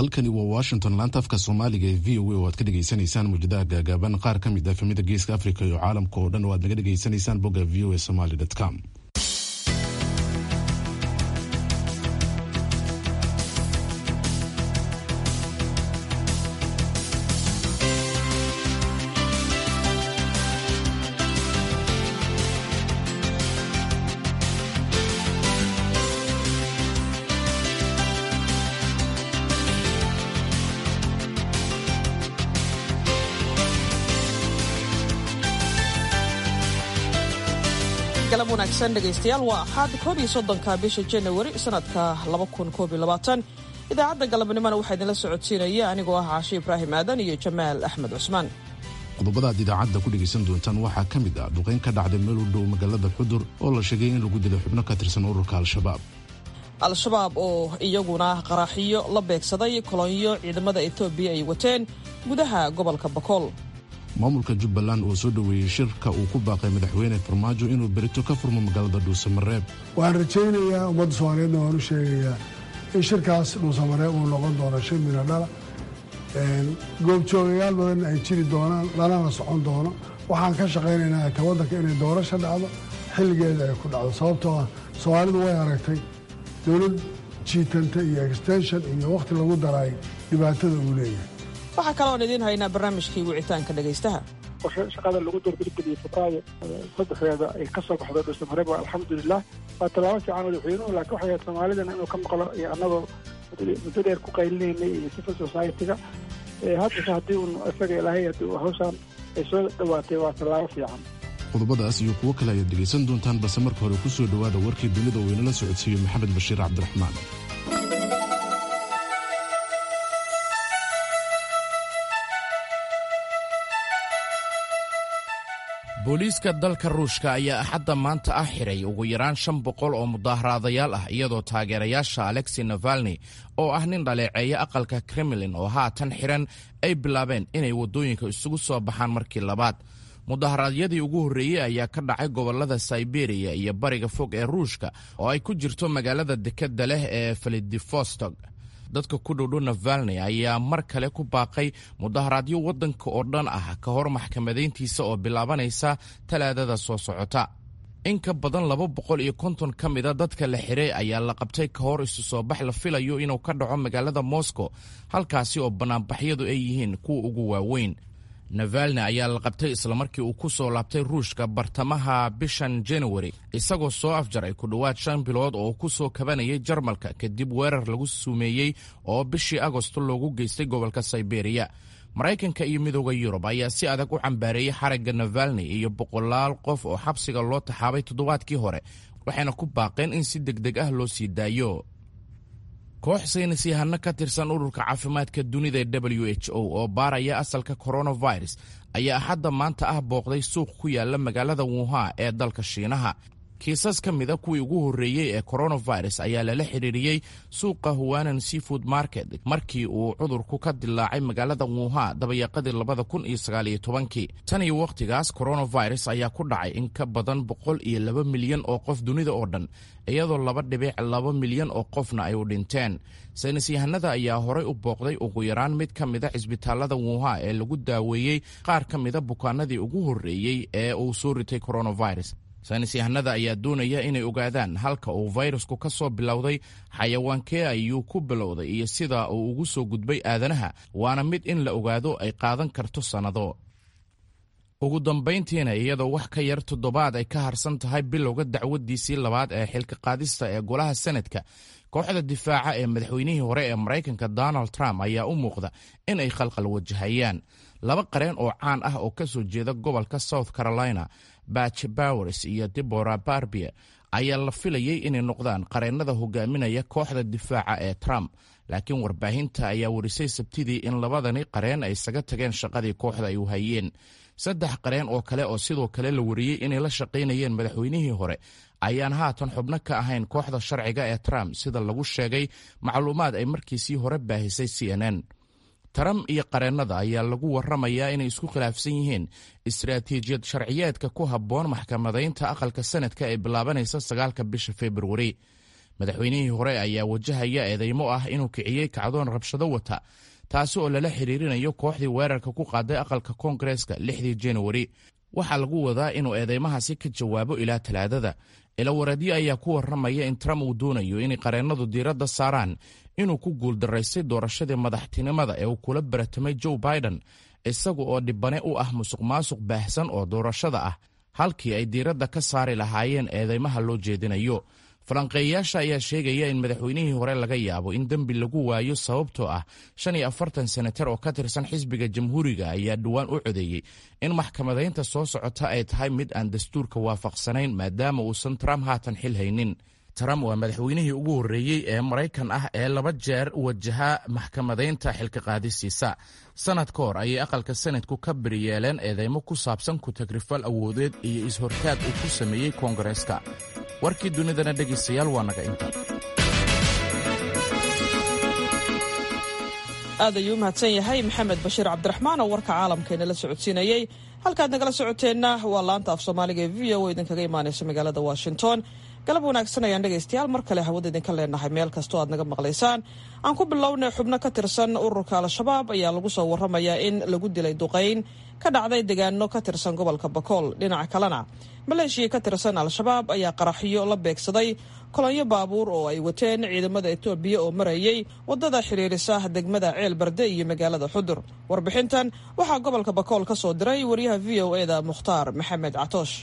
halkani waa washington laanta afka soomaaliga ee v o a oo aad ka dhegaysanaysaan muujadaha gaagaaban qaar ka mid ah efemida geeska africa iyo caalamka oo dhan oo aad naga dhegaysanaysaan bogga v o a somaly com galab wanaagsan dhegaystayaal waa axaad koob iyo soddonka bisha janawari sanadka laba kun koob iyo labaatan idaacadda galabnimona waxaa idinla socodsiinaya anigoo ah caashe ibraahim aadan iyo jamaal axmed cusmaan qodobada aad idaacadda ku dhegaysan doontaan waxaa ka mid ah duqayn ka dhacday meel u dhow magaalada xudur oo la sheegay in lagu dilay xubno ka tirsan ururka al-shabaab al-shabaab oo iyaguna qaraaxiyo la beegsaday kolonyo ciidamada etoobiya ay wateen gudaha gobolka bakool maamulka jubbaland oo soo dhoweeyey shirka uu ku baaqay madaxweyne farmaajo inuu berito ka furmo magaalada dhuusamareeb waxaan rajaynayaa ummadda soomaaliyeedna waan u sheegayaa in shirkaas dhuusamareeb uu noqon doono shir mina dhala goobjoogayaal badan ay jiri doonaan lanana socon doono waxaan ka shaqaynaynaa ta waddanka inay doorasho dhacdo xilligeeda ay ku dhacdo sababtoo ah soomaalidu way aragtay dowlad jiitanta iyo extension iyo wakhti lagu daraay dhibaatada uu leeyahay waxaa kaloon idiin haynaa barnaamijkii wicitaanka dhegaystaha qorshe shaqada lagu doorgelgeliyey febraayo saddexdeeda ay ka soo baxdo dhuusamareeb alxamdulilah waa tallaabo fiican madaxweynuhu laakiin waxay ahayd soomaalidana inuu ka maqlo iyo annagoo muddo dheer ku qaylinaynay iyo civil society-ga haddase haddii uun isaga ilaahay haddii hawshaan ay soo dhowaatay waa tallaabo fiican qodobadaas iyo kuwo kale ayaad dhegaysan doontaan balse marka hore ku soo dhowaada warkii dunida oo inala socodsiiyo maxamed bashiir cabdiraxmaan booliiska dalka ruushka ayaa axadda maanta ah xiray ugu yaraan shan boqol oo mudaaharaadayaal ah iyadoo taageerayaasha alexi navalni oo ah nin dhaleeceeya aqalka kremlin oo haatan xiran ay bilaabeen inay waddooyinka isugu soo baxaan markii labaad mudaharaadyadii ugu horreeyey ayaa ka dhacay gobollada sayberiya iyo bariga fog ee ruushka oo ay ku jirto magaalada dekedda leh ee felidivostog dadka ku dhowdhow navalni ayaa mar kale ku baaqay mudaharaadyo waddanka oo dhan ah ka hor maxkamadayntiisa oo bilaabanaysa talaadada soo socota in ka badan laba boqol iyo konton ka mida dadka la xiray ayaa la qabtay ka hor isu soo bax la filayo inuu ka dhaco magaalada moscow halkaasi oo bannaanbaxyadu ay yihiin kuwa ugu waaweyn navalni ayaa la qabtay islamarkii uu ku soo laabtay ruushka bartamaha bishan januari isagoo soo afjaray ku dhowaad shan bilood oo ku soo kabanayay jarmalka kadib weerar lagu sumeeyey oo bishii agosto loogu geystay gobolka sayberiya maraykanka iyo midooda yurub ayaa si adag u cambaareeyey xarigga navalni iyo boqolaal qof oo xabsiga loo taxaabay toddobaadkii hore waxayna ku baaqeen in si deg deg ah loo sii daayo koox saynis yahano ka tirsan ururka caafimaadka dunida ee w h o oo baaraya asalka coronavirus ayaa axadda maanta ah booqday suuq ku yaala magaalada wuha ee dalka shiinaha kiisas ka mida kuwii ugu horreeyey ee coronavirus ayaa lala xidhiiriyey suuqa huwanan seafood market markii uu cudurku ka dilaacay magaalada wuha dabayaqadii labada kun iyo sagaaliyo tobankii tan iyo wakhtigaas coronavirus ayaa ku dhacay in ka badan boqol iyo laba milyan oo qof dunida oo dhan iyadoo laba dhibic laba milyan oo qofna ay u dhinteen saynis yahanada ayaa horay u booqday ugu yaraan mid ka mida cisbitaalada wuha ee lagu daaweeyey qaar ka mida bukaanadii ugu horreeyey ee uu soo ritay coronavirus saynis yahanada ayaa doonaya inay ogaadaan halka uu fayrasku ka soo bilowday xayawaankee ayuu ku bilowday iyo sida uu ugu soo gudbay aadanaha waana mid in la ogaado ay qaadan karto sannado ugu dambayntiina iyadoo wax ka yar toddobaad ay ka harsan tahay bilowga dacwaddiisii labaad ee xilka qaadista ee golaha senadka kooxda difaaca ee madaxweynihii hore ee maraykanka donald trump ayaa u muuqda in ay khalqal wajahayaan laba qareen oo caan ah oo ka soo jeeda gobolka south carolina batch bowers iyo debora barbie ayaa la filayey inay noqdaan qareennada hogaaminaya kooxda difaaca ee trump laakiin warbaahinta ayaa warisay sabtidii in labadani qareen ay isaga tageen shaqadii kooxda ay u hayeen saddex qareen oo kale oo sidoo kale la wariyey inay la shaqaynayeen madaxweynihii hore ayaan haatan xubno ka ahayn kooxda sharciga ee trump sida lagu sheegay macluumaad ay markiisii hore baahisay c n n trump iyo qareennada ayaa lagu warramayaa inay isku khilaafsan yihiin istaraatiijiyad sharciyeedka ku habboon maxkamadaynta aqalka sanadka ee bilaabanaysa sagaalka bisha februari madaxweynihii hore ayaa wajahaya eedeymo ah inuu kiciyey kacdoon rabshado wata taasi oo lala xiriirinayo kooxdii weerarka ku qaaday aqalka koongareeska lixdii januari waxaa lagu wadaa inuu eedeymahaasi ka jawaabo ilaa talaadada ilawareedyo ayaa ku warramaya in trump uu doonayo inay qareennadu diiradda saaraan inuu ku guuldaraystay doorashadii madaxtinimada ee uu kula baratamay joe biden isaga oo dhibane u ah musuq maasuq baahsan oo doorashada ah halkii ay diiradda ka saari lahaayeen eedeymaha loo jeedinayo falanqeeyayaasha ayaa sheegaya in madaxweynihii hore laga yaabo in dembi lagu waayo sababtoo ah shan iyo afartan senatar oo ka tirsan xisbiga jamhuuriga ayaa dhowaan u codeeyey in maxkamadaynta soo socota ay tahay mid aan dastuurka waafaqsanayn maadaama uusan trump haatan xil haynin trump waa madaxweynihii ugu horreeyey ee maraykan ah ee laba jeer wajaha maxkamadaynta xilka qaadisiisa sanad ka hor ayay aqalka sanadku ka beri yeeleen eedeymo ku saabsan ku-tagrifal awoodeed iyo is-hortaag uu ku sameeyey koongareeska warkii dunidana dhegaystayaal waa naga inta aad ayuu u mahadsan yahay maxamed bashiir cabdiraxmaan oo warka caalamkeena la socodsiinayey halkaad nagala socoteenna waa laanta af soomaaliga ee v o idinkaga imaanaysa magaalada washington galab wanaagsan ayaan dhegaystayaal mar kale hawada idinka leenahay meel kastoo aad naga maqlaysaan aan ku bilownay xubno ka tirsan ururka al-shabaab ayaa lagu soo warramayaa in lagu dilay duqayn ka dhacday deegaano ka tirsan gobolka bakool dhinaca kalena maleeshiya ka tirsan al-shabaab ayaa qaraxyo la beegsaday kolonyo baabuur oo ay wateen ciidamada etoobiya oo marayay waddada xidhiirisa degmada ceel barde iyo magaalada xudur warbixintan waxaa gobolka bakool ka soo diray wariyaha v o eda mukhtaar maxamed catoosh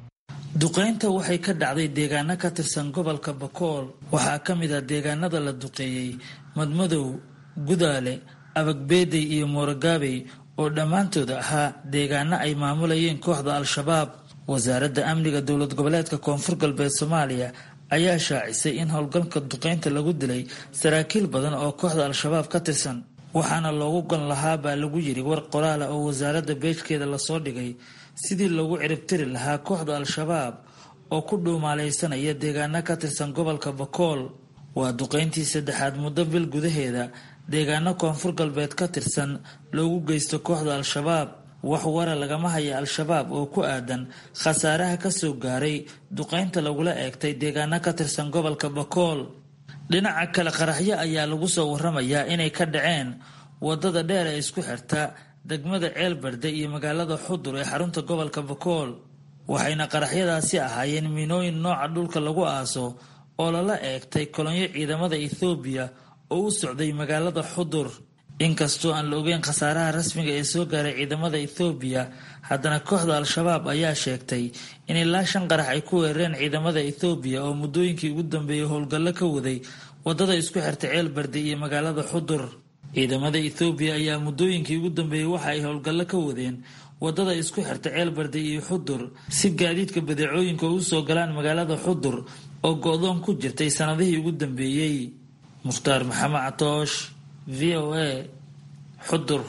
duqaynta waxay ka dhacday deegaano ka tirsan gobolka bakool waxaa ka mid ah deegaanada la duqeeyey madmadow gudaale abagbeedey iyo moorogaabey oo dhammaantood ahaa deegaano ay maamulayeen kooxda al-shabaab wasaaradda amniga dowlad goboleedka koonfur galbeed soomaaliya ayaa shaacisay in howlgalka duqaynta lagu dilay saraakiil badan oo kooxda al-shabaab ka tirsan waxaana loogu gon lahaa baa lagu yiri war qoraala oo wasaaradda beejkeeda lasoo dhigay sidii loogu ciribtiri lahaa kooxda al-shabaab oo ku dhuumaalaysanaya deegaano ka tirsan gobolka bakool waa duqayntii saddexaad muddo bil gudaheeda deegaano koonfur galbeed ka tirsan loogu geysto kooxda al-shabaab wax wara lagama haya al-shabaab oo ku aadan khasaaraha kasoo gaaray duqaynta lagula eegtay deegaano ka tirsan gobolka bakool dhinaca kale qaraxyo ayaa lagu soo waramayaa inay ka dhaceen wadada dheer ee isku xirta degmada ceelbarde iyo magaalada xudur ee xarunta gobolka bakool waxayna qaraxyadaasi ahaayeen miinooyin nooca dhulka lagu aaso oo lala eegtay kolonyo ciidamada ethoobiya oo u socday magaalada xudur inkastoo aan la ogeyn khasaaraha rasmiga ee soo gaaray ciidamada ethoobiya haddana kooxda al-shabaab ayaa sheegtay in ilaa shan qarax ay ku weerareen ciidamada ethoobiya oo muddooyinkii ugu dambeeyey howlgallo ka waday wadada isku xirta ceelbarde iyo magaalada xudur ciidamada ethoobiya ayaa muddooyinkii ugu dambeeyey waxa ay howlgallo ka wadeen wadada isku xirta ceelbarde iyo xudur si gaadiidka badeecooyinka u soo galaan magaalada xudur oo go-doon ku jirtay sanadihii ugu dambeeyey mukhtaar maxamed catoosh v o a xudur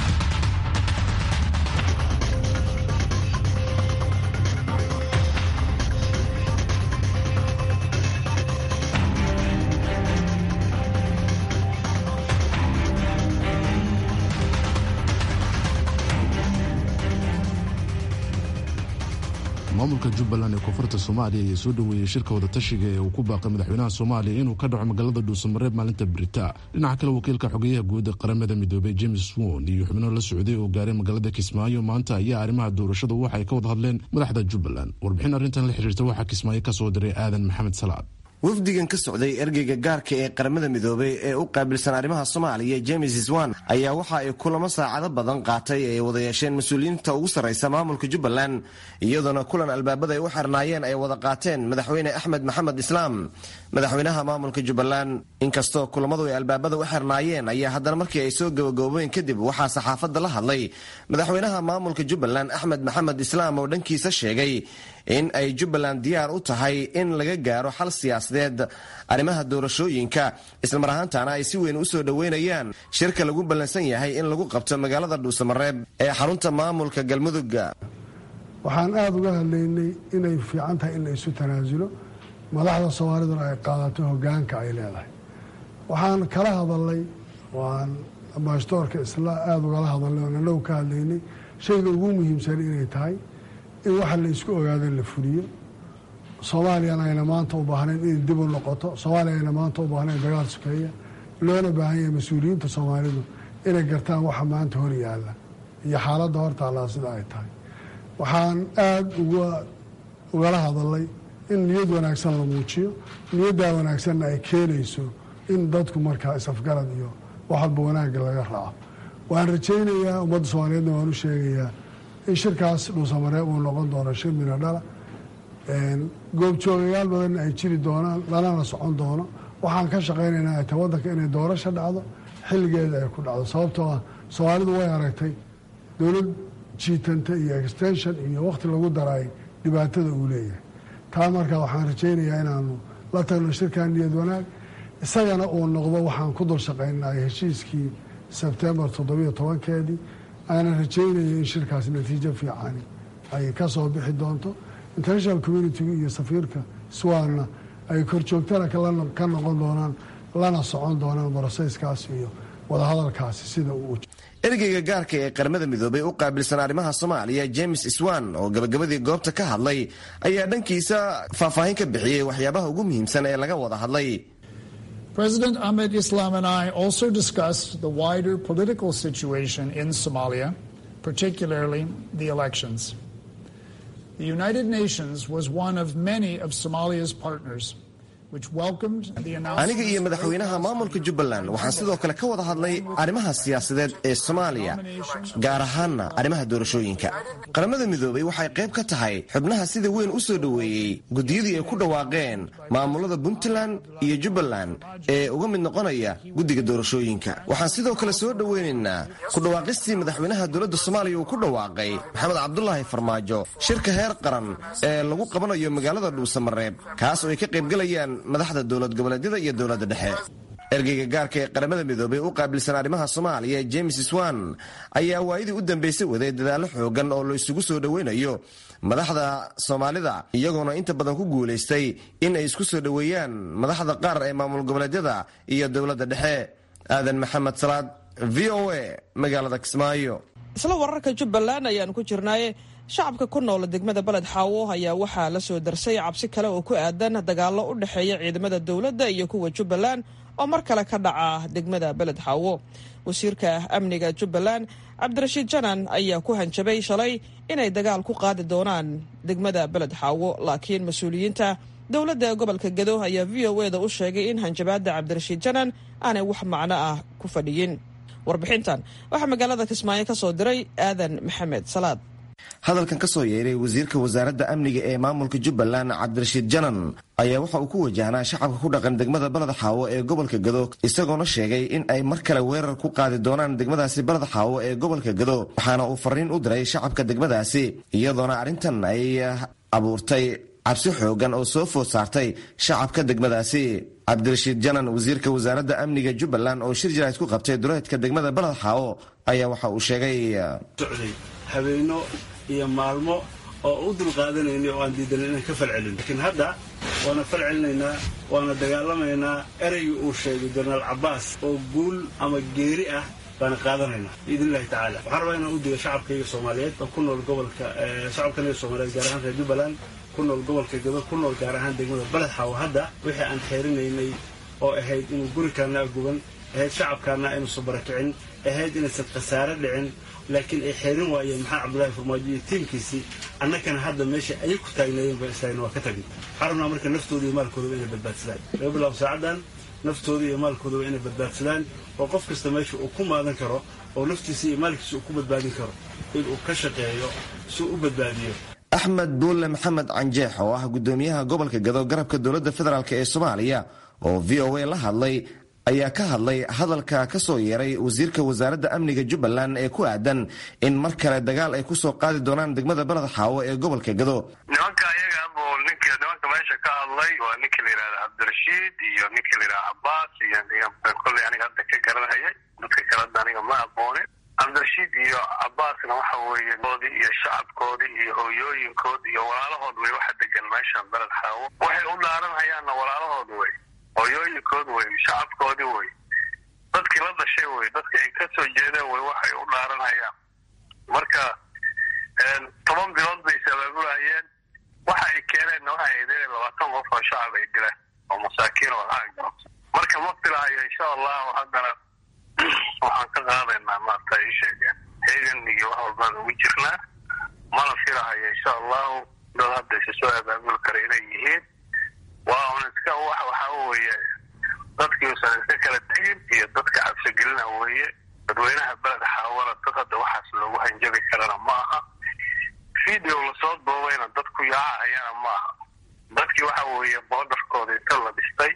maamulka jubbaland ee koonfurta soomaaliya ayaa soo dhoweeyey shirka wadatashiga ee uu ku baaqay madaxweynaha soomaaliya inuu ka dhaco magaalada dhuusamareeb maalinta brita dhinaca kale wakiilka xogeyaha guud qaramada midoobay james won iyo xubno la socday oo gaaray magaalada kismaayo maanta ayaa arrimaha doorashadu waxay ka wada hadleen madaxda jubbaland warbixin arrintan la xiriirta waxaa kismaayo ka soo diray aadan maxamed salaad wafdigan ka socday ergeyga gaarka ee qaramada midoobay ee u qaabilsan arrimaha soomaaliya james swan ayaa waxa ay kulamo saacado badan qaatay ay wada yeesheen mas-uuliyiinta ugu sarraysa maamulka jubbaland iyadoona kulan albaabada ay u xirnaayeen ay wada qaateen madaxweyne axmed maxamed islaam madaxweynaha maamulka jubbaland inkastoo kulamadu ay albaabada u xirnaayeen ayaa haddana markii ay soo gabagaboobeen kadib waxaa saxaafadda la hadlay madaxweynaha maamulka jubbaland axmed maxamed islaam oo dhankiisa sheegay in ay jubbaland diyaar u tahay in laga gaaro xal siyaasadeed arrimaha doorashooyinka islamar ahaantaana ay si weyn u soo dhoweynayaan shirka lagu ballansan yahay in lagu qabto magaalada dhuusamareeb ee xarunta maamulka galmudug waxaan aada uga hadlaynay inay fiican tahay in la isu tanaasulo madaxda soomaaliduna ay qaadato hogaanka ay leedahay waxaan kala hadalnay waan ambaashdoorka isla aada ugala hadalnay oon annagu ka hadlaynay shayga ugu muhiimsan inay tahay in waxa la isku ogaado la fuliyo soomaaliyana ayna maanta u baahnayn inay dib u noqoto soomaaliya ayna maanta u baahnayn dagaal sukeeya loona baahan yahay mas-uuliyiinta soomaalidu inay gartaan waxa maanta hor yaalla iyo xaaladda hortaallaa sida ay tahay waxaan aada uga ugala hadalay in niyad wanaagsan la muujiyo niyaddaa wanaagsanna ay keenayso in dadku markaa is-afgarad iyo wax walba wanaagga laga raaco waan rajaynayaa ummadda soomaaliyeedna waan u sheegayaa in shirkaas dhuusamareeb uu noqon doono shir mina dhala goobjoogayaal badanna ay jiri doonaan lanana socon doono waxaan ka shaqaynaynaa ta waddanka inay doorasho dhacdo xilligeeda ay ku dhacdo sababtoo ah soomaalidu way aragtay dowlad jiitanta iyo extension iyo wakhti lagu daraay dhibaatada uu leeyahay taa marka waxaan rajaynayaa inaanu la tagno shirkan niyad wanaag isagana uu noqdo waxaan ku dul shaqaynaay heshiiskii sebtembar toddobiyo tobankeedii aanan rajaynaya in shirkaas natiijo fiicani ay ka soo bixi doonto international communitiga iyo safiirka swanna ay korjoogtana ka noqon doonaan lana socon doonaan broseyskaas iyo wadahadalkaasi sida uu ergeyga gaarka ee qaramada midoobay u qaabilsan arrimaha soomaaliya james swan oo gabagabadii goobta ka hadlay ayaa dhankiisa faahfaahin ka bixiyey waxyaabaha ugu muhiimsan ee laga wada hadlay President Ahmed Islam and I also discussed the wider political situation in Somalia, particularly the elections. The United Nations was one of many of Somalia's partners. aniga iyo madaxweynaha maamulka jubbaland waxaan sidoo kale ka wada hadlay arrimaha siyaasadeed ee soomaaliya gaar ahaanna arrimaha doorashooyinka qaramada midoobay waxay qayb ka tahay xubnaha sida weyn u soo dhoweeyey guddiyadii ay ku dhawaaqeen maamulada puntland iyo jubbaland ee uga mid noqonaya guddiga doorashooyinka waxaan sidoo kale soo dhoweynaynaa ku dhawaaqistii madaxweynaha dowladda soomaaliya uu ku dhawaaqay maxamed cabdulaahi farmaajo shirka heer qaran ee lagu qabanayo magaalada dhuusamareeb kaas oo ay ka qaybgalayaan madaxda dowlad goboleedyada iyo dowladda dhexe ergeyga gaarka ee qaramada midoobay u qaabilsan arrimaha soomaaliya james swan ayaa waayadii u dambaysay waday dadaallo xoogan oo la isugu soo dhoweynayo madaxda soomaalida iyagoona inta badan ku guulaystay in ay isku soo dhoweeyaan madaxda qaar ee maamul goboleedyada iyo dowladda dhexe aadan maxamed salaad v o a magaalada kismaayo isla wararka jubbaland ayaan ku jirnaaye shacabka ku nool degmada beled xaawo ayaa waxaa la soo darsay cabsi kale oo ku aadan dagaallo u dhexeeya ciidamada dowladda iyo kuwa jubbaland oo mar kale ka dhaca degmada beled xaawo wasiirka amniga jubbaland cabdirashiid janan ayaa ku hanjabay shalay inay dagaal ku qaadi doonaan degmada beled xaawo laakiin mas-uuliyiinta dowladda gobolka gado ayaa v o eda u sheegay in hanjabaadda cabdirashiid janan aanay wax macno ah ku fadhiyin warbixintan waxaa magaalada kismaayo ka soo diray aadan maxamed salaad hadalkan ka soo yeeray wasiirka wasaaradda amniga ee maamulka jubbaland cabdirashiid janan ayaa waxa uu ku wajahnaa shacabka ku dhaqan degmada baled xaawo ee gobolka gado isagoona sheegay in ay mar kale weerar ku qaadi doonaan degmadaasi baled xaawo ee gobolka gado waxaana uu fariin u diray shacabka degmadaasi iyadoona arrintan ay abuurtay cabsi xoogan oo soo food saartay shacabka degmadaasi cabdirashiid janan wasiirka wasaaradda amniga jubbaland oo shir jarayd ku qabtay duleedka degmada baled xaawo ayaa waxa uu sheegay habeeno iyo maalmo oo u dulqaadanayna oo aan diidanan inaan ka falcelin laakiin hadda waana falcelinaynaa waana dagaalamaynaa ereygii uu sheegay jenaraal cabbaas oo guul ama geeri ah baana qaadanaynaa biidn illahi tacaala waxaan rabaa inaan u diga shacabkayga soomaaliyeed oo ku nool gobolka shacabkaniga soomaaliyeed gaar ahaan reer jubbaland ku nool gobolka gado ku nool gaar ahaan degmada baled xaawo hadda wixii aan xeerinaynay oo ahayd inuu gurikaanaa guban ahayd shacabkaana aynuusan barakicin ahayd inaysan khasaare dhicin laakiin ay xeerin waayeen maxaa cabdulahi farmaajo iyo tiimkiisii annakana hadda meesha ayay ku taagnaayeen ba istaagna waa ka tagna waxaan rabnaa marka naftooda iyo maalkoodaba inay badbaadsadaan laga bilaabo saacaddan naftooda iyo maalkoodaba inay badbaadsadaan oo qof kasta meesha uu ku maadan karo oo naftiisa iyo maalkiisa uu ku badbaadin karo inuu ka shaqeeyo si uu u badbaadiyo axmed buulle maxamed canjeex oo ah guddoomiyaha gobolka gado garabka dowladda federaalk ee soomaaliya oo v o a la hadlay ayaa ka hadlay hadalka ka soo yeeray wasiirka wasaaradda amniga jubbaland ee ku aadan in mar kale dagaal ay ku soo qaadi doonaan degmada baled xaawo ee gobolka gado nimanka ayaga buu ninki nimanka meesha ka hadlay waa ninkii la yidhahda cabdirashiid iyo ninkii la yidhahda cabbaas iyo kolley aniga hadda ka garanhayay dadka kaleda aniga ma aqoonin cabdirashiid iyo cabbaasna waxa weeye doodii iyo shacabkoodii iyo hooyooyinkood iyo walaalahood wey waxa degan meeshan baled xaawo waxay u dhaaranhayaanna walaalahood wey hooyooyinkood wey shacabkoodii wey dadkii la dhashay wey dadkii ay ka soo jeedeen wey waxay u dhaaranhayaan marka toban bilood bay is abaabulahayeen waxa ay keeneen lahaydna waxay ahayd inay labaatan qof oo shacab ay dilaan oo masaakiin oo lacag marka ma filahayo insha allahu haddana waxaan ka qaadaynaa maarta ii sheegeen heegan iyo wax walbaan ugu jirnaa mana filahayo insha allahu dad hadda isa soo abaabuli kara inay yihiin waa un iska wax waxaa weeye dadkii usan iska kala tegin iyo dadka cabsigelina weeye dadweynaha beled xaawala dad hadda waxaas loogu hanjabi karana ma aha video lasoo duubayna dadku yaacahayana ma aha dadkii waxa weeye boodarkooda inta la dhistay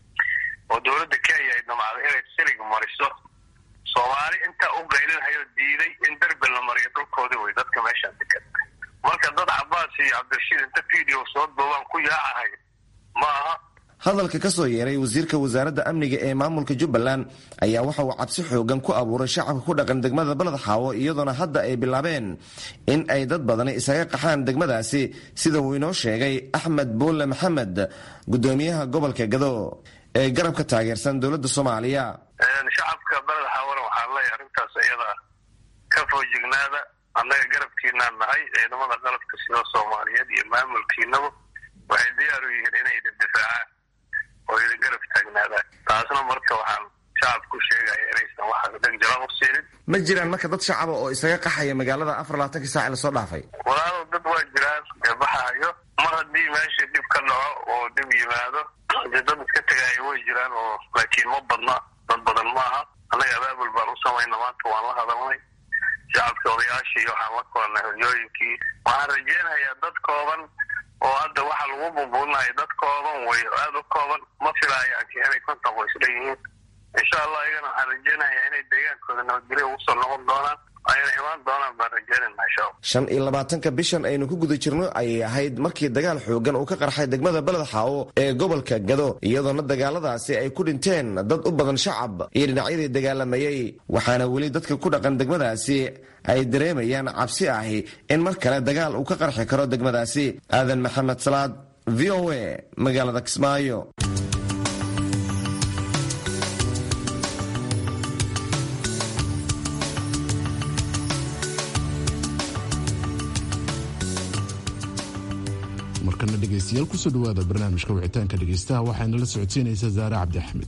oo dowladda kenya ay damacday inay silig mariso soomaali intaa u qaylinhayo diiday in derbi la mariyo dhulkoodii wey dadka meeshaan degan marka dad cabaas iyo cabdirashiid inta video soo duubaan ku yaacahay ma aha hadalka ka soo yeeray wasiirka wasaaradda amniga ee maamulka jubbaland ayaa waxa uu cabsi xoogan ku abuuray shacabka ku dhaqan degmada beled xaawo iyadoona hadda ay bilaabeen in ay dad badani isaga qaxaan degmadaasi sida uu inoo sheegay axmed buulle maxamed gudoomiyaha gobolka gado ee garabka taageersan dowladda soomaaliya shacabka beled xaawona waxaan leeyahay arrintaas iyada ka foojignaada annaga garabkiinaan nahay ciidamada qalabka sida soomaaliyeed iyo maamulkiinaba waxay diyaar u yihiin inay idin difaacaan oo idin garab taagnaadaan taasna marka waxaan shacabku sheegaya inaysan waxaas dhan jala u siinin ma jiraan marka dad shacaba oo isaga qaxaya magaalada afar labaatanki saac lasoo dhaafay walaalo dad waa jiraan ee baxayo mar haddii meesha dhib ka dhaco oo dhib yimaado dee dad iska tegaayo way jiraan oo laakiin ma badna dad badan ma aha annaga abaabul baan u samayna maanta waan la hadalnay shacabka odayaashii waxaan la kulannay hoyooyinkii waxaan rajeynayaa dad kooban oo hadda waxa lagu bumbuunahay dad kooban wey aada u kooban ma filaayo inay konton qoys leeyihiin insha allah iyagana waxaan rajeynayaa inay deegaankooda nabadgelyo ugu soo noqon doonaan ayna imaan doonaan baan rajeynayna insha allah shan iyo labaatanka bishan aynu ku guda jirno ayay ahayd markii dagaal xoogan uu ka qarxay degmada beled xaawo ee gobolka gado iyadoona dagaaladaasi ay ku dhinteen dad u badan shacab iyo dhinacyadii dagaalamayey waxaana weli dadka ku dhaqan degmadaasi ay dareemayaan cabsi ahi in mar kale dagaal uu ka qarxi karo degmadaasi aadan maxamed salaad v o a magaalada kismaayo markana dhegaystayaal kusoo dhawaada barnaamijka wicitaanka dhegaystaha waxaana la socodsiinaysaa zaare cabdi axmed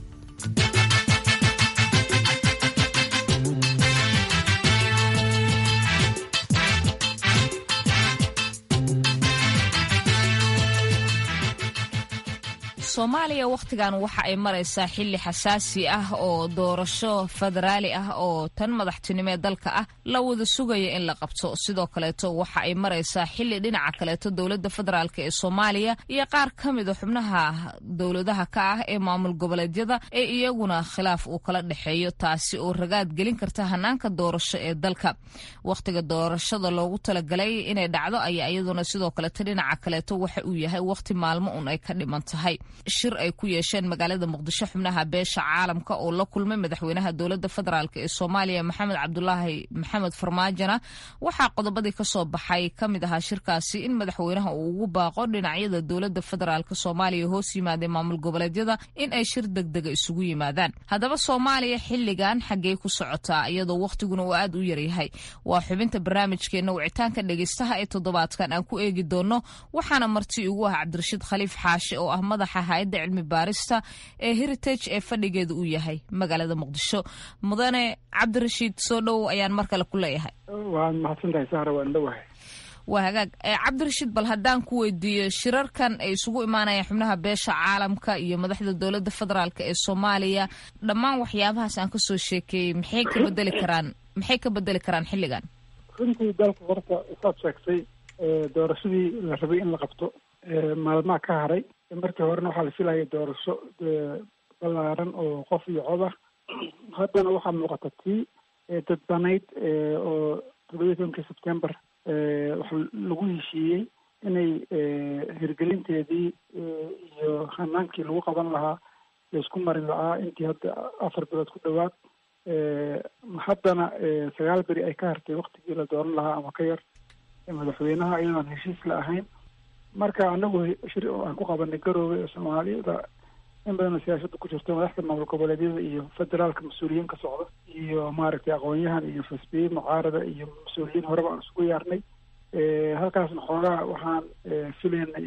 soomaaliya wakhtigan waxa ay maraysaa xilli xasaasi ah oo doorasho federaali ah oo tan madaxtinimo ee dalka ah la wada sugaya in la qabto sidoo kaleeto waxa ay maraysaa xilli dhinaca kaleeto dowladda federaalk ee soomaaliya iyo qaar ka mida xubnaha dowladaha ka ah ee maamul goboleedyada ee iyaguna khilaaf uu kala dhexeeyo taasi oo ragaad gelin karta hanaanka doorasho ee dalka wakhtiga doorashada loogu talagalay inay dhacdo ayaa iyaduna sidoo kaleeto dhinaca kaleeto waxa uu yahay wakhti maalmo un ay ka dhiman tahay shir ay ku yeesheen magaalada muqdisho xubnaha beesha caalamka oo la kulmay madaxweynaha dowladda federaalk ee soomaaliya maxamed cabdulaahi maxamed farmaajona waxaa qodobadii kasoo baxay ka mid ahaa shirkaasi in madaxweynaha uu ugu baaqo dhinacyada dowladda federaalk soomaaliya hoos yimaadee maamul goboleedyada in ay shir degdega isugu yimaadaan haddaba soomaaliya xilligan xaggey ku socotaa iyadoo wakhtiguna uu aad u yaryahay waa xubinta barnaamijkeena wicitaanka dhegeystaha ee toddobaadkan aan ku eegi doono waxaana marti ugu ah cabdirashiid khaliif xaashi oo ah madaxa hay-adda cilmi baarista ee heritage ee fadhigeeda uu yahay magaalada muqdisho mudane cabdirashiid soo dhowow ayaan mar kale ku leeyahay waad mahadsantahay sahra waan dhowahay waa hagaag cabdirashiid bal haddaan ku weydiiyo shirarkan ay isugu imaanayaan xubnaha beesha caalamka iyo madaxda dowladda federaalk ee soomaaliya dhammaan waxyaabahaas aan kasoo sheekeeyey maxay ka bedeli karaan maxay ka bedeli karaan xilligan runtii dalka horta saad sheegtay doorashadii la rabay in la qabto maalmaha ka haray markii horena waxaa la filayay doorasho balaaran oo qof iyo cod ah haddana waxaa muuqata tii dadbanayd oo toddobiyi tobankii sebtember waxa lagu heshiiyey inay hirgelinteedii iyo hanaankii lagu qaban lahaa laisku marin lahaa intii hadda afar bilood ku dhowaad haddana sagaal beri ay ka hartay waktigii la dooran lahaa ama ka yar madaxweynaha iyadoon heshiis la ahayn marka anagu shir aan ku qabanay garoobay oo soomaaliyada in badanoo siyaasada ku jirto madaxda maamul goboleedyada iyo federaalka mas-uuliyiin ka socda iyo maaragtay aqoon-yahan iyo fasbiye mucaarada iyo mas-uuliyiin horeba aan isugu yaarnay halkaasna xoogaa waxaan filaynay in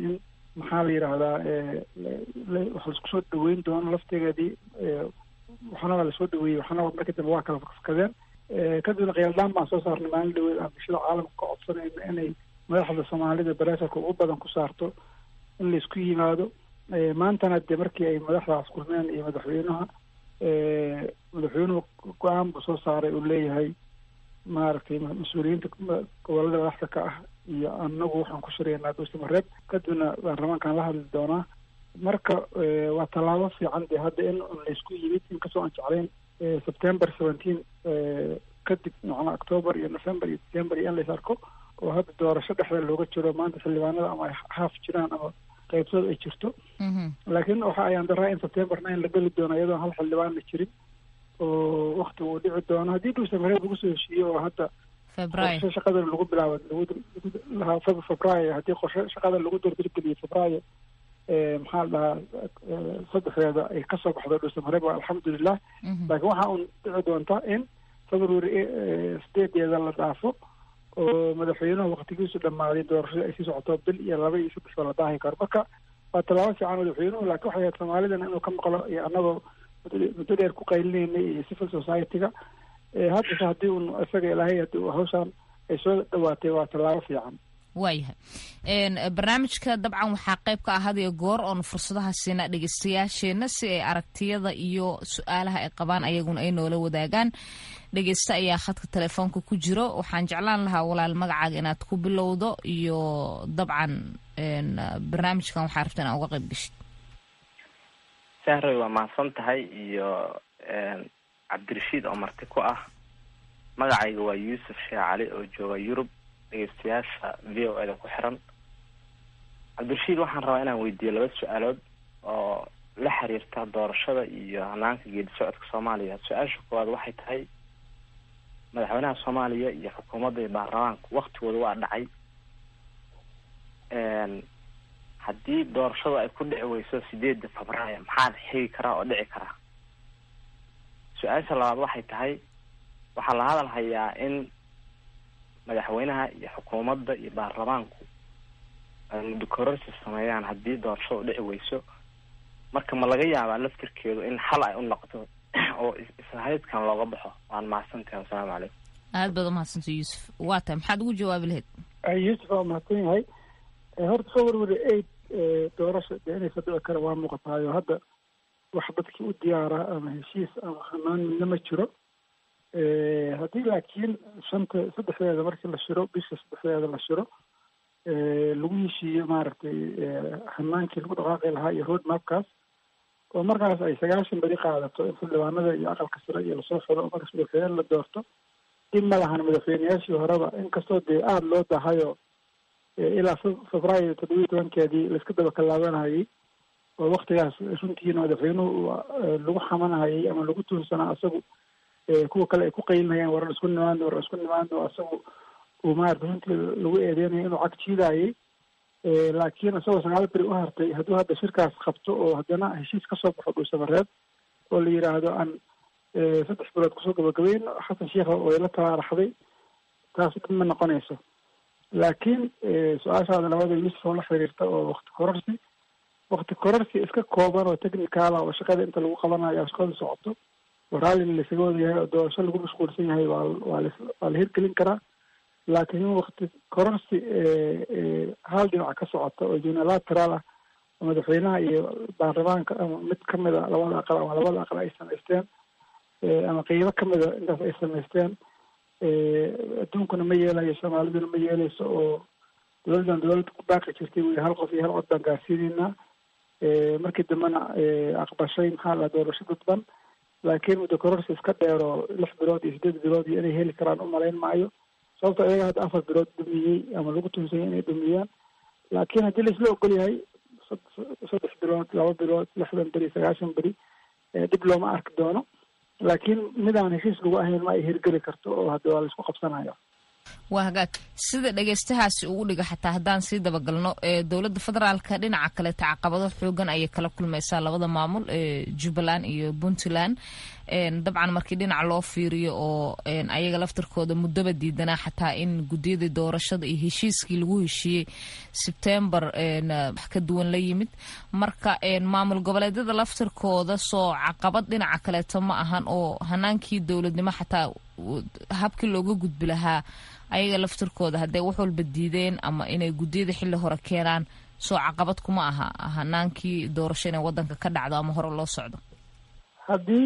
maxaa la yidhaahdaa wax laisku soo dhaweyn doono laftigeedii waxna waa lasoo dhaweeyey waxna marka dambe waa kala fakadeen kadibna khiyaldaan baan soo saarnay maalin dhaweed aan bulshada caalamka ka codsanayno inay madaxda soomaalida bareesarka ugu badan ku saarto in laisku yimaado maantana dee markii ay madaxdaas kulmeen iyo madaxweynaha madaxweynuhu go-aan buu soo saaray uu leeyahay maaragtay mas-uuliyiinta gobolada madaxda ka ah iyo anagu waxaan ku shiraynaa dhuusamareeb kadibna baarlamaankaan la hadli doonaa marka waa tallaabo fiican dee hadda in laysku yimid inkastoo aan jeclayn september seventeen kadib macnaa october iyo november iyo december iyo in lays arko oo hadda doorasho dhexda looga jiro maanta xildhibaanada ama ay haaf jiraan ama qaybtood ay jirto laakiin waxa ayaan daraa in september nine la geli doono iyadoo hal xildhibaan la jirin oo wakti uu dhici doono haddii dhuusamareeb lagu soo heshiiyo oo hadda qorshe shaqada lagu bilaabo lagu febraayo haddii qorshe shaqada lagu dardargeliyo febraayo maxaa la dhahaa saddexdeeda ay kasoo baxdo dhuusamareeb waa alxamdulilah laakiin waxa uun dhici doonta in february sideedeeda la dhaafo oo madaxweynuhu waktigiisu dhammaaday doorashada ay sii socoto bil iyo laba iyo saddex baa la daahi karo marka waa tallaabo fiican madaxweynuhu laakiin waxay ahayd soomaalidana inuu ka maqlo iyo annagoo muddo dheer ku qaylineynay iyo civil society-ga haddase haddii un isaga ilaahay haddii hawshaan ay soo dhawaatay waa tallaabo fiican waayahay barnaamijka dabcan waxaa qayb ka ah hadiyo goor oonu fursadaha siina dhegeystayaasheenna si ay aragtiyada iyo su-aalaha ay qabaan ayaguna ay noola wadaagaan dhegeysta ayaa khadka telefoonka ku jiro waxaan jeclaan lahaa walaal magacaaga inaad ku bilowdo iyo dabcan barnaamijkan waxaa rabta inaa uga qayb geshid sahroy waa mahadsan tahay iyo cabdirashiid oo marti ku ah magacayga waa yuusuf sheekh cali oo jooga yurub dhegeystayaasha v o eda ku xiran cabdirashiid waxaan rabaa inaan weydiiyo laba su-aalood oo la xiriirta doorashada iyo hanaanka geedi socodka soomaaliya su-aasha koowaad waxay tahay madaxweynaha soomaaliya iyo xukuumadda iyo baarlamaanku waktigooda waa dhacay haddii doorashadu ay ku dhici weyso sideedda febraayo maxaa xigi karaa oo dhici karaa su-aasha labaad waxay tahay waxaa la hadal hayaa in madaxweynaha iyo xukuumadda iyo baarlamaanku ay muddo kororsi sameeyaan haddii doorashadu dhici weyso marka ma laga yaabaa laftirkeedu in xal ay u noqdo oo ishaydkan looga baxo waan mahadsantahay wasalaamu calaykum aad baad umahadsantay yuusuf waa tahay maxaad ugu jawaabi lahayd yuusuf waa mahadsan yahay horta february eight doorasha dee inaysa dhici kara waa muuqataayo hadda wax dadkii u diyaara ama heshiis ama hamaan midna ma jiro haddii laakiin shanta saddexdeeda markii la shiro bisha saddexdeeda la shiro lagu heshiiyo maaragtay hanaankii lagu dhaqaaqi lahaa iyo road mapkaas oo markaas ay sagaashan beri qaadato in xildhibaanada iyo aqalka sare iyo lasoo xiro oo markaas madaxweyne la doorto dib ma lahan madaxweyneyaashii horeba inkastoo dee aada loo dahayo ilaa febraayo toddobiyi tobankeedii laiska daba kalaabanayay oo waktigaas runtiina madaxweynuhu lagu xamanahayay ama lagu tuunsanaa isagu kuwa kale ay ku qaylinayaan waran isku nimaano waran isku nimaano isagu uu maarata runtii lagu eedeynayo inuu cag jiidayay laakiin isagoo sagaal beri u hartay hadduu hadda shirkaas qabto oo haddana heshiis kasoo baxo dhuusamareeb oo la yidhaahdo aan saddex bilood kusoo gabagabayno xasan sheikha oo ila taaraxday taas dhib ma noqonayso laakiin su-aashaada labada yuusuf oo la xiriirta oo wakti kororsi wakti kororsi iska kooban oo technicala oo shaqada inta lagu qabanayo shaqada socoto oo raalli laisaga wada yahay oo doorasho lagu mashquulsan yahay waa waa la waa la hirgelin karaa laakiin wakti kororsi hal dhinac ka socota oo unilateral ah oo madaxweynaha iyo baarlamaanka ama mid kamid a labada aqal ama labada aqal ay samaysteen ama qeybo kamid a intaas ay samaysteen adduunkuna ma yeelayo soomaaliduna ma yeeleyso oo dowladdan dowladda ku baaqi jirtay wey hal qof iyo hal cod baan gaarsiinaynaa markii dambena aqbashay maxaa la doorasho dadban laakiin muddo kororsi iska dheer oo lix bilood iyo sideed bilood iyo inay heli karaan umalayn maayo sababto iyaga hadda afar bilood dhumiyey ama lagu tuunsanyay inay dhumiyaan laakiin haddii laisla ogol yahay saddex bilood laba bilood lixdan beri sagaashan beri dhib looma arki doono laakiin midaan heshiis lagu ahayn ma ay hirgeli karto oo hadda waa laisku qabsanaya waa hagaag sida dhegeystahaasi ugu dhiga xataa haddaan sii dabagalno ee dowladda federaalka dhinaca kaleeta caqabado xoogan ayay kala kulmaysaa labada maamul ee jubbaland iyo puntland dabcan markii dhinac loo fiiriyo oo ayaga laftirkooda muddaba diidanaa xataa in guddiyadii doorashada iyo heshiiskii lagu heshiiyey sebtembar wax ka duwan la yimid marka maamul goboleedyada laftirkooda soo caqabad dhinaca kaleeto ma ahan oo hanaankii dowladnimo xataa habkii looga gudbi lahaa ayaga laftirkooda hadday wax walba diideen ama inay guddiyada xilli hore keenaan soo caqabad kuma aha hanaankii doorasho inay wadanka ka dhacdo ama hore loo socdo haddii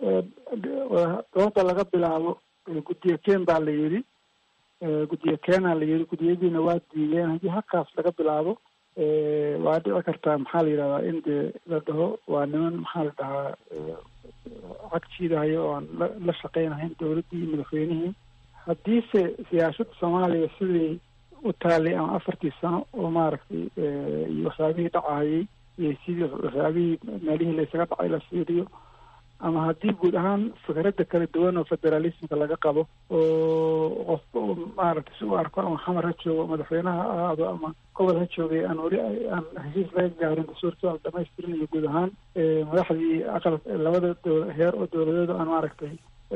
dooda laga bilaabo guddiyo keen baa la yidhi guddiyo keenaa la yidhi guddiyadiina waa diideen haddii halkaas laga bilaabo waa dhici kartaa maxaa la yidhahdaa in dee la dhaho waa niman maxaa la dhahaa cag jiidahayo oo aan la la shaqeynahayn dowladdii iyo madaxweynihii haddiise siyaasadda soomaaliya sidii u taalay ama afartii sano oo maaragtay iyo waxyaabihii dhacahayay iyo sidii waxyaabihii meelihii laysaga dhacay la fiiriyo ama haddii guud ahaan fikradda kala duwan oo federalismka laga qabo oo qofba u maaragtay si u arko ama xamar ha joogo madaxweynaha ha ahaado ama gobol ha joogay aan weli aan heshiis laga gaarin dastuurkii aan dhamaystirin iyo guud ahaan madaxdii aqal labada dow heer oo dowladeed aan maaragtay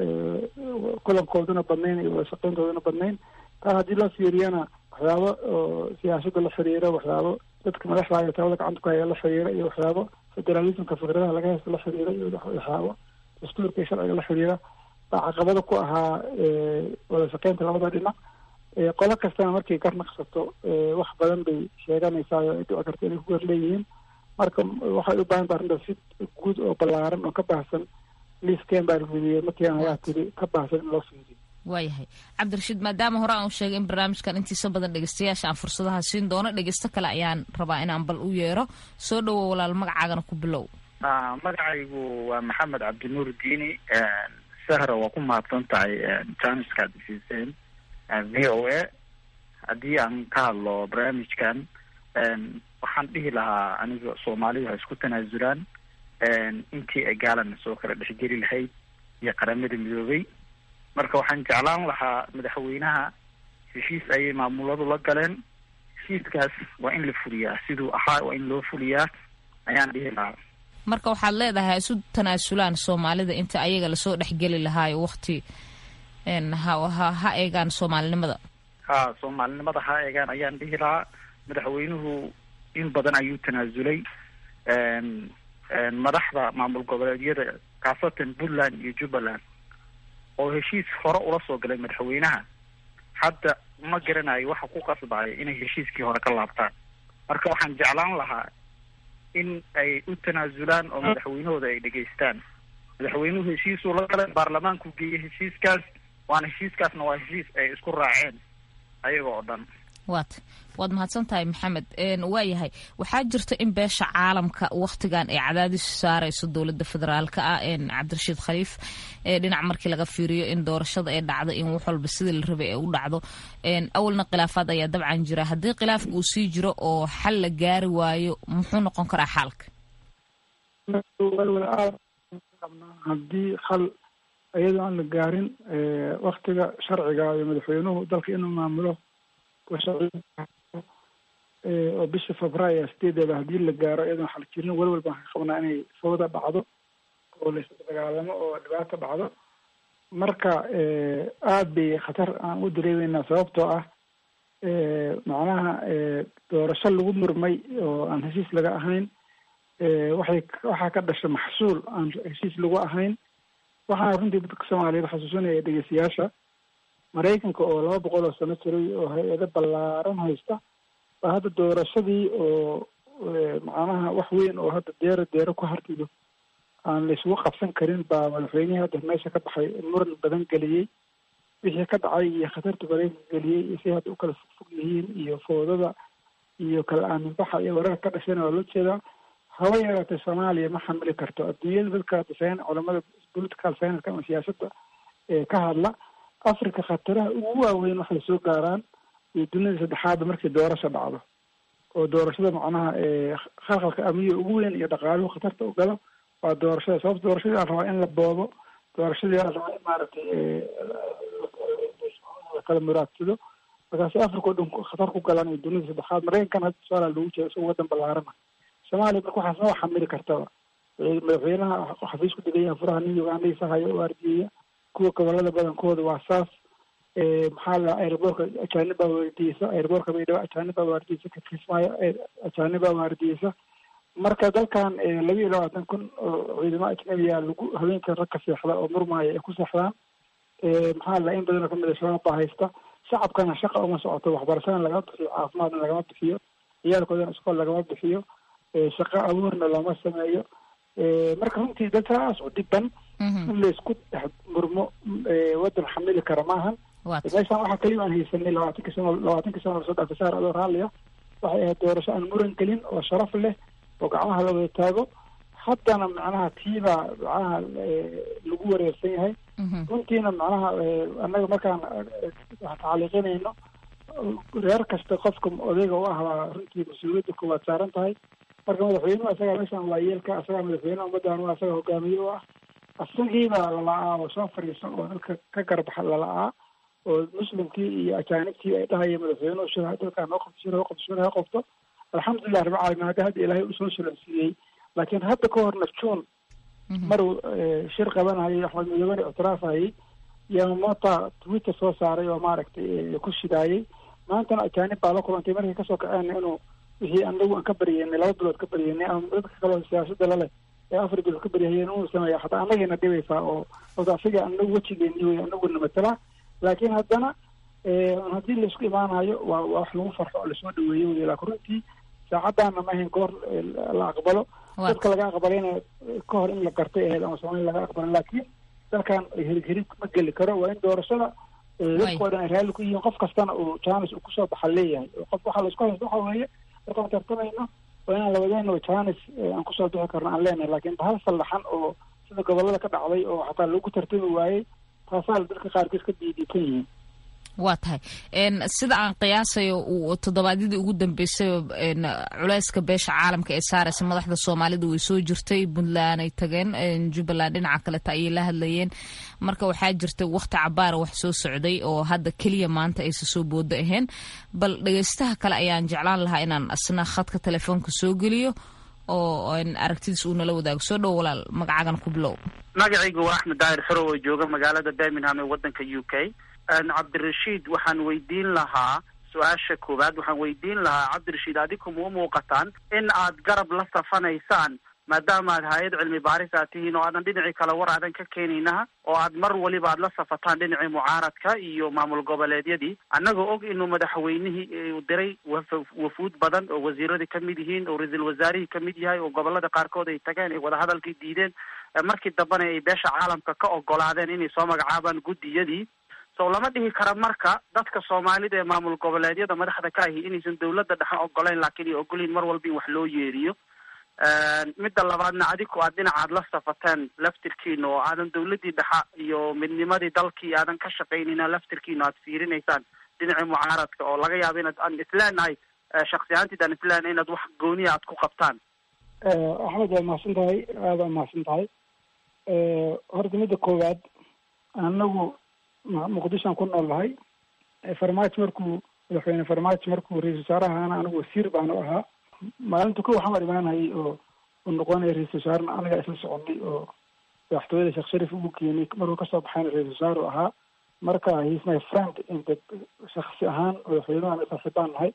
kulankooduna badnayn iyo wada shaqeyntooduna badnayn taa haddii loo fiiriyana waxyaabo oo siyaasadda la xiriira waxyaabo dadka madaxda iyo talada gacanta ku haya la xiriira iyo waxyaabo federalismka fikradaha laga haysta la xiriira iyo waxyaabo dastuurka iyo sharciga la xiriira baa caqabada ku ahaa wada shaqeynta labada dhinac qolo kastana markay gar naqsato wax badan bay sheeganaysaa oo ay dhici karta inay ku gar leeyihiin marka waxay u baahan taha arrintaas si guud oo ballaaran oo ka baahsan liiskeen baa rubiyey markiian ayaa tiri ka baahsan in loo fiiriyo waayahay cabdirashiid maadaama hore aan u sheegay in barnaamijkan intiisa badan dhegeystayaasha aan fursadaha siin doono dhegeysto kale ayaan rabaa inaan bal u yeero soo dhowow walaal magacaagana ku bilow magacaygu waa maxamed cabdinuur diini sahra waa ku mahadsan tahay janiska ad isiiseen v o a haddii aan ka hadlo barnaamijkan waxaan dhihi lahaa aniga soomaalidu ha isku tanaasulaan intii ay gaalana soo kala dhexgeli lahayd iyo qaramada midoobay marka waxaan jeclaan lahaa madaxweynaha heshiis ayay maamuladu la galeen heshiiskaas waa in la fuliyaa siduu ahaa waa in loo fuliyaa ayaan dhihi lahaa marka waxaad leedahay ha isu tanaasulaan soomaalida inta ayaga lasoo dhexgeli lahaayo wakti ha ha ha eegaan soomaalinimada ha soomaalinimada ha eegaan ayaan dhihi lahaa madaxweynuhu in badan ayuu tanaasulay madaxda maamul goboleedyada khaasatan puntland iyo jubbaland oo heshiis hore ula soo galay madaxweynaha hadda ma garanayo waxa ku qasbaya inay heshiiskii hore ka laabtaan marka waxaan jeclaan lahaa in ay u tanaasulaan oo madaxweynahooda ay dhegaystaan madaxweynuhu heshiisuu la galay baarlamaanku geeyey heshiiskaas waana heshiiskaasna waa heshiis ay isku raaceen ayaga oo dhan waat waad mahadsan tahay maxamed waayahay waxaa jirta in beesha caalamka wakhtigan ay cadaadis saarayso dowladda federaalka ah cabdirashiid khaliif dhinac markii laga fiiriyo in doorashada ay dhacdo in wax walba sidii la rabay ay u dhacdo awalna khilaafaad ayaa dabcan jira haddii khilaafka uu sii jiro oo xal la gaari waayo muxuu noqon karaa xaalka haddii xal iyadoo aan la gaarin waktiga sharciga iyo madaxweynuhu dalka inuu maamulo oo bisha febraayo sideedeeda haddii la gaaro iyadoon xal jirin welwel baan ka qabnaa inay fawda dhacdo oo la isdagaalamo oo dhibaato dhacdo marka aada bay khatar aan u dareemeynaa sababtoo ah macnaha doorasho lagu murmay oo aan heshiis laga ahayn waxay waxaa ka dhasha maxsuul aan heshiis lagu ahayn waxaana runtii dadka soomaaliyeed xasuusinaya dhegeystayaasha maraykanka oo laba boqol oo sano jiray oo hay-ado ballaaran haysta baa hadda doorashadii oo macnaha wax weyn oo hadda deero deero ku hartido aan la isugu qabsan karin baa madaxweynihii hadda meesha ka baxay muran badan geliyey wixii ka dhacay iyo khatarta maraykanka geliyey iyo si hadda u kala fogfog yihiin iyo foodada iyo kala aaminbaxa iyo wararka ka dhashayna waa loo jeedaa haba yaraatee soomaaliya ma xamili karto adduunyada dadka design culamada political science ama siyaasadda ka hadla africa khataraha ugu waaweyn waxay soo gaaraan iyo dunida saddexaadba markii doorasho dhacdo oo doorashada macnaha khalkhalka amniga ugu weyn iyo dhaqaaluhu khatarta u galo waa doorashada sababta doorashadii aan rabaa in la boobo doorashadii aan rabaa in maaragtay lakala muraadsado markaasi africa o dhan khatar ku galaan iyo dunida saddexaad maraykankan hadda tusaala lagu jira isagoo wadan ballaarana soomaaliya marka waxaas ma xamili kartaba madaxweynaha xafiis ku degan yaha furaha nin ugandhaysa hayo oo ardiyeya kuwa gobolada badankooda waa saas maxaa la airboorka ajaanibaa waardiyeysa airboorka baydhabo ajaanibaa waardiyeysa kakismaayo ajaanibaa waardiyeysa marka dalkan laba iyo labaatan kun oo ciidamo ajnabiya lagu haweenka rag ka seexda oo murmaaya ay ku seexdaan maxaa la in badanoo kamid a shabaab baa haysta shacabkana shaqa uma socoto waxbarashadana lagama bixiyo caafimaadna lagama bixiyo ciyaalkoodana iskool lagama bixiyo shaqo abuurna looma sameeyo marka runtii dad saas u dhiban in laisku dhex murmo wadan xamili kara maahan meeshaan waxaa keliya aan haysanay labaatanki sano labaatankii sano lasoo dhaafay saar adoo raalliya waxay ahayd doorasho aan muran gelin oo sharaf leh oo gacmaha la wada taago haddana macnaha tiibaa macnaha lagu wareersan yahay runtiina macnaha annaga markaan tacaliiqinayno reer kasta qofka odayga u ah baa runtii mas-uuliyadda koowaad saaran tahay marka madaxweynuhu isagaa meeshaan waa yeelka isagaa madaxweynaha ummaddan waa isaga hogaamiye u ah isagiibaa lala'aa oo soo fadhiiso oo dalka ka garbaxa lala'aa oo muslimkii iyo ajaanibtii ay dhahaya madaxweynuhu shir dalkaa noo qabto shir ha qabto shir ha qabto alxamdulilah rabbi caalamiin hadda hadda ilaahay usoo sulansiiyey laakiin hadda ka horna june maruu shir qabanayay axmed midoobena ictiraafayay yamamota twitter soo saaray oo maaragtay ku shidaayay maantana ajaanib baa la kulantay markay kasoo kaceen inuu wixii anagu aan ka baryeynay laba bilood ka baryeynay ama dadka kaleo siyaasada laleh ee afar bilood ka baryahayeen inuu sameeya hataa anagayna dhibaysaa oo ota asiga anagu wejigeeni wey anaguna matala laakiin haddana haddii laisku imaanayo waa waa wax lagu farxo oo lasoo dhaweeyo wey laakin runtii saacadaana ma ahayn goor la aqbalo dadka laga aqbalayna ka hor in la gartay ahayd ama soomaaliya laga aqbalo laakiin dalkan hirig hirig ma geli karo waa in doorashada dadka oo dhan ay raalli ku yihiin qof kastana uu janis uu kusoo baxa leeyahay qof waxaa laisku haysta waxa weeye markaan tartamayno waa inaan labadeena janis aan kusoo bixi karno aan leenahay laakiin bahal sallaxan oo sida gobolada ka dhacday oo xataa lagu tartami waayey taasaa dadka qaarkiis ka diidiikan yihiin waa tahay sida aan qiyaasayo toddobaadyadii ugu dambeysay culeyska beesha caalamka ee saaraysa madaxda soomaalida way soo jirtay puntland ay tageen jubbaland dhinaca kaleta ayay la hadlayeen marka waxaa jirtay wakti cabaara wax soo socday oo hadda keliya maanta aysa soo boodo ahayn bal dhegeystaha kale ayaan jeclaan lahaa inaan asna khadka telefoonka soo geliyo oo aragtidiis uu nala wadaago soo dhow walaal magacagan ku bilow magacaygu waa axmed daahir xorow oo jooga magaalada birmingham ee wadanka u k cabdirashiid waxaan weydiin lahaa su-aasha koowaad waxaan weydiin lahaa cabdirashiid adiku ma u muuqataan in aad garab la safanaysaan maadaama aad hay-ad cilmi baaris aad tihiin oo aadan dhinacii kale war aadan ka keenaynaha oo aad mar waliba aad la safataan dhinacii mucaaradka iyo maamul goboleedyadii annagoo og inuu madaxweynihii u diray wafuud badan oo wasiiradii kamid yihiin oo ra-iisul wasaarihii kamid yahay oo gobolada qaarkood ay tageen ay wadahadalkii diideen markii dambena ay beesha caalamka ka ogolaadeen inay soo magacaabaan guddiyadii so lama dhihi kara marka dadka soomaalida ee maamul goboleedyada madaxda ka ahi inaysan dawladda dhexe ogolayn laakiin ay ogolyihin mar walba in wax loo yeeriyo midda labaadna adiku aad dhinacaad la safateen laftirkiina oo aadan dawladdii dhexa iyo midnimadii dalkii aadan ka shaqaynayna laftirkiina aad fiirinaysaan dhinacii mucaaradka oo laga yaabo inaad aan isleenahay shaksi ahaantiid aan isleenahay inaad wax gooniya aad ku qabtaan axmed waa mahadsan tahay aada waa mahadsan tahay horta midda koowaad anagu muqdishoan ku nool lahay farmaajo markuu madaxweyne farmaajo markuu ra-isul wasaaraha ahaana anigu wasiir baanu ahaa maalinta ko waxaan imaanayay oo u noqonaya ra-isul wasaarena anagaa isla soconay oo madaxtooyada sheekh sharif ugu keenay markuu kasoo baxayna ra-isul wasaaru ahaa marka he's my friend inta shaksi ahaan madaxweynuhu saaxiibaan nahay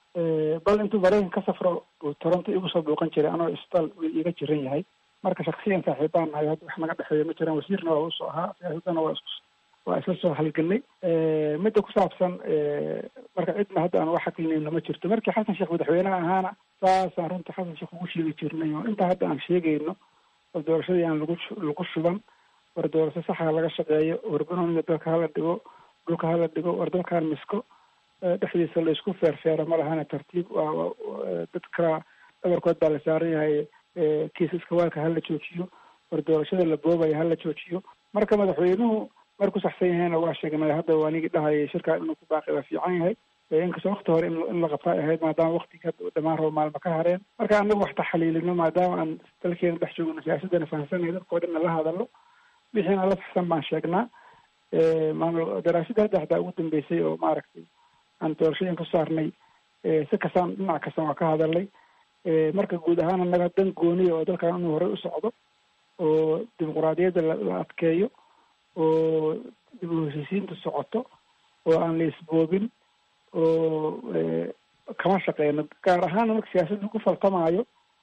bal intuu maraykan ka safro uu toronto igu soo booqan jiray anoo isbitaal iga jiran yahay marka shaksiyan saaxiibaan nahay hadda wax naga dhexeeya ma jiraan wasiirna waa usoo ahaa siyaasadana waa isku waa isla soo halganay midda ku saabsan marka cidna hadda aan wax xaklinayno ma jirto markii xasan sheekh madaxweynaha ahaana saasaan runta xasan sheekh ugu sheegi jirnay oo intaa hadda aan sheegayno oo doorashadii aan lagu lagu shuban war doorasho saxa laga shaqeeyo war banooniga dalka hala dhigo dhulka hala dhigo war dalkaan misko dhexdiisa la isku feerfeero ma lahana tartiib waa dadka dhabarkood baa la saaran yahay kiisaska waalka hala joojiyo war doorashada la boobaya hala joojiyo marka madaxweynuhu marku saxsan yahayna waa sheegnay hadda waa nigi dhahayay shirkaa inuu ku baaqi waa fiican yahay inkastoo wakti hore in la qabta ay ahayd maadaama waktiga dhamaan rabo maalma ka hareen marka anagu wax taxaliilino maadaama aan dalkeena dhex joogno siyaasadana fahamsanay dadkao dhanna la hadalo wixiina la saxsan baan sheegnaa maamul daraasada hadda hataa ugu dambeysay oo maaragtay aan doorashooyin ka saarnay si kastaan dhinac kastan waa ka hadalnay marka guud ahaan annaga dan gooniya oo dalkan inuu horey u socdo oo dimuquraadiyadda la adkeeyo oo dib u heshiisiinta socoto oo aan la isboobin oo kama shaqeyno gaar ahaan marka siyaasadda lagu faltamaayo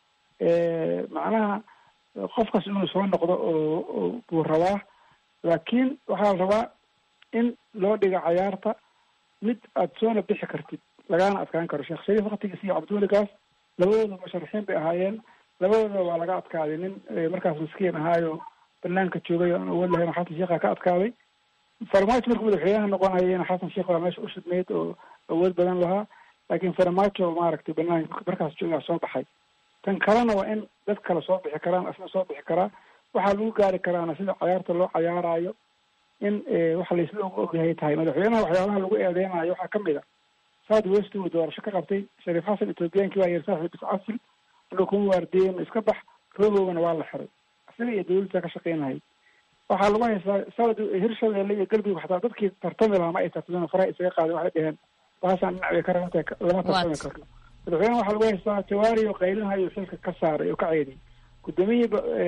macnaha qofkas inuu soo noqdo oo buu rabaa laakiin waxaa la rabaa in loo dhiga cayaarta mid aada soona bixi kartid lagana adkaan karo sheekh shariif waktigiis iyo cabdiweligaas labadooda musharaxiin bay ahaayeen labadooda waa laga adkaaday nin markaas maskiin ahaayo banaanka joogay o aan awood lahayn xasan sheekha ka adkaaday farmaajo markuu madaxweynaha noqonayana xasan sheekh waa meesha ushidnayd oo awood badan lahaa laakiin farmaajo maaragtay banaanka markaas joogaa soo baxay tan kalena waa in dad kale soo bixi karaan asna soo bixi karaa waxaa lagu gaari karaana sida cayaarta loo cayaarayo in waxa laisla ogyahay tahay madaxweynaha waxyaabaha lagu eedeynayo waxaa kamid a south west uu doorasho ka qabtay shariif xasan ethoobiyankii waa yiri saaxiib iscasil anuu kuma waardiyen iska bax roogowgana waa la xiray isaga iyo dawladda ka shaqeynahay waxaa lagu haystaa south hirshabeelle iyo galbiga xataa dadkii tartami lahaa ma ay tartamin faraha isaga qaadeen waxay dheheen baasaan dhinac bay ka rabantahay lama tartami karno madaxweynaha waxaa lagu haystaa jawaari oo qaylinhayo xilka ka saaray oo ka ceediyay gudoomiyihii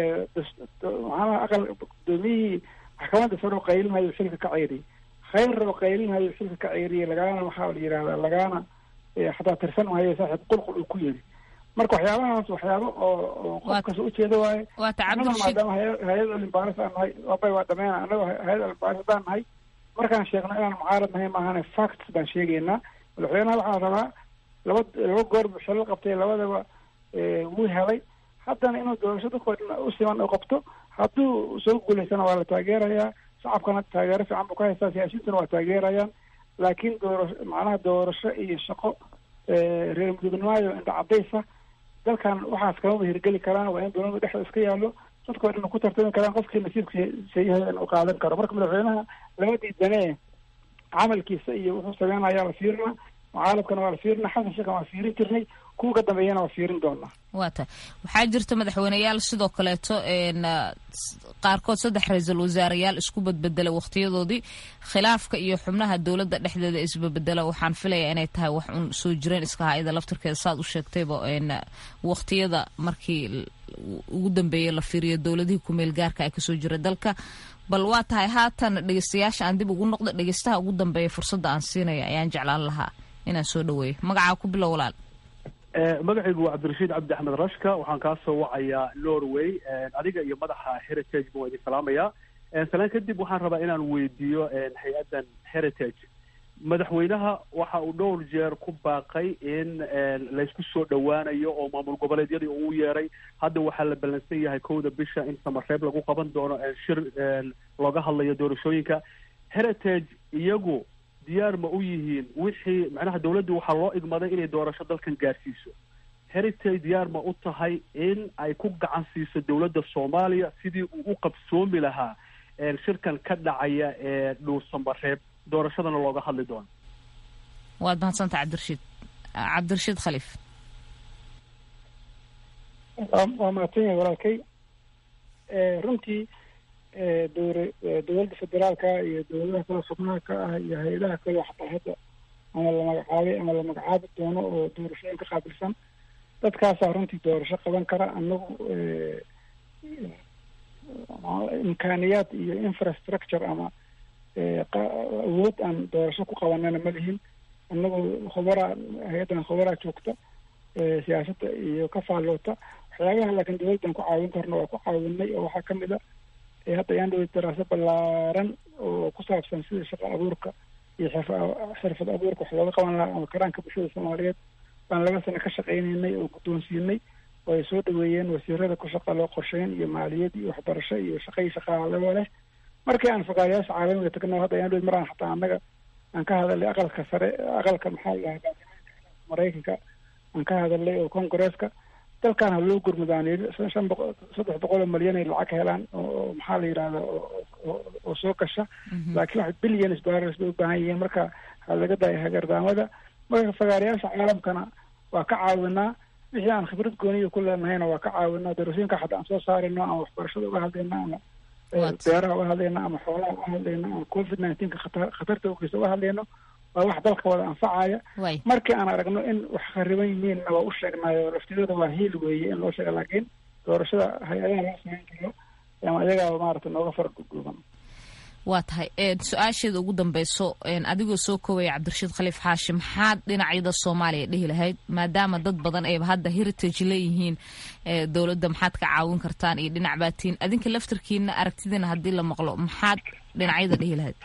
maxaanaha aqal gudoomiyihii maxkamadda sare oo qaylinhayo xilka ka ceediyay khayr oo qaylinhayo xilka ka ceeriyay lagaana waxaa la yidhahdaa lagaana xataa tirsan mahayo saaxiib qulqul uu ku yiri marka waxyaabahaas waxyaabo oo oo qofkas ujeeda waaye annaga maadaama hay-ad olimbaaris aan nahay abay waa dhameena annaga hay-ad olimbaaris haddaan nahay markaan sheegno inaan mucaarad nahay maahane facts baan sheegaynaa madaxweynaha waxaa rabaa laba laba goor buu shilal qabtay labadaba wuu helay haddana inuu doorasho dadkoo dhan u siman u qabto hadduu soo guulaysana waa la taageerayaa shacabkana taageero fiican buu ka haystaa siyaasiyiintuna waa taageerayaan laakiin doorasho macnaha doorasho iyo shaqo reer mudugnimayo indha cadaysa dalkan waxaas kamaba hirgeli karaan waa in dowlada dhexda iska yaallo dadkoo dhan ku tartami karaan qofkii nasiibka sayahay in uu qaadan karo marka madaxweynaha lama diidanee camalkiisa iyo wuxuu sameynayaa la fiirinaa mucaalamkana waa la fiirinaa xasan sheekhan waa fiirin jirnay kuwa ka dambeeyana waa fiirin doonaa waa tahay waxaa jirta madaxweyneyaal sidoo kaleeto qaarkood saddex ra-iisul wasaareyaal isku badbedela wakhtiyadoodii khilaafka iyo xubnaha dowladda dhexdeeda isbabedela waxaan filayaa inay tahay wax un soo jireen iska ha-ida laftirkeeda saad u sheegtayba wakhtiyada markii ugu dambeeyay la fiiriyo dowladihii kumeel gaarka ay kasoo jira dalka bal waa tahay haatan dhegeystayaasha aan dib ugu noqdo dhegeystaha ugu dambeeya fursadda aan siinaya ayaan jeclaan lahaa inaan soo dhaweeyo magacaa ku bilow walaal magacaygu waa cabdirashiid cabdi axmed rashka waxaan kaa soo wacayaa norway adiga iyo madaxa heritage ba waa idin salaamayaa salaan kadib waxaan rabaa inaan weydiiyo hay-addan heritage madaxweynaha waxa uu dhowr jeer ku baaqay in laysku soo dhowaanayo oo maamul goboleedyadii uu yeeray hadda waxaa la ballansan yahay kowda bisha in samareeb lagu qaban doono shir looga hadlayo doorashooyinka heritage iyagu diyaar ma u yihiin wixii macnaha dawladdu waxaa loo igmaday inay doorasho dalkan gaarsiiso heritage diyaar ma u tahay in ay ku gacan siiso dowladda soomaaliya sidii uu u qabsoomi lahaa shirkan ka dhacaya ee dhuursamareeb doorashadana looga hadli doono waad mahadsanta cabdirashiid cabdirashiid khaliif waa mahadsan yahay walaalkay runtii dowra dowladda federaalka iyo dowladaha kale xubnaha ka ah iyo hay-adaha kale xataa hadda ama la magacaabay ama la magacaabi doono oo doorashooyin ka qaabilsan dadkaasaa runtii doorasho qaban kara anagu imkaaniyaad iyo infrastructure ama awood aan doorasho ku qabanana ma lihin anagu khubaraa hay-addan khubaraa joogta siyaasadda iyo ka faalloota waxyaabaha laakiin dowladdan ku caawin karna waa ku caawinay oo waxaa kamid a hadda ayaan dhawey daraaso ballaaran oo ku saabsan sida shaqo abuurka iyo xirfad abuurka wax looga qaban lahaa ama karaanka bulshada soomaaliyeed baan laba sano ka shaqaynaynay oo guddoonsiinay oo ay soo dhaweeyeen wasiirada ku shaqa loo qorsheyn iyo maaliyad iyo waxbarasho iyo shaqa iyo shaqaalaba leh markii aan fakaarayaasha caalamiga tagno hadda ayaan dhawey maraan xataa annaga aan ka hadalnay aqalka sare aqalka maxaa la dhahaa maraykanka aan ka hadalnay oo congresska dalkan ha loo gurmudaaniyo shan boqol saddex boqol oo malyan ay lacag helaan oo maxaa la yidhahda oo soo gasha laakiin wax billions dollars bay u baahan yihiin marka ha laga daayo hagardaamada marka fagaarayaasha caalamkana waa ka caawinaa wixii aan khibrad gooniya ku leenahayna waa ka caawinaa doorashooyinka xataa aan soo saarayno ama waxbarashada uga hadlayna ama beeraha uga hadlayna ama xoolaha uga hadlayna ama covid nineteenka khata khatarta ogeysa uga hadlayno waa wax dalka wada anfacaya way markii aan aragno in wax khariban yihiinna waa u sheegnayo laftigooda waa hiil weeye in loo sheega laakiin doorashada hay-adaha loo samayn karo ama ayagaa maarata nooga fara dhuudhuuban waa tahay een, su-aasheeda ugu dambeyso een, adigoo soo koobaya cabdirashiid khaliif xaashi maxaad dhinacyada soomaaliya dhihi lahayd maadaama dad badan ayba hadda heritage leeyihiin ee, dowladda maxaad ka caawin kartaan iyo dhinac baatiin adinka laftarkiina aragtidiina haddii la maqlo maxaad dhinacyada dhihi lahayd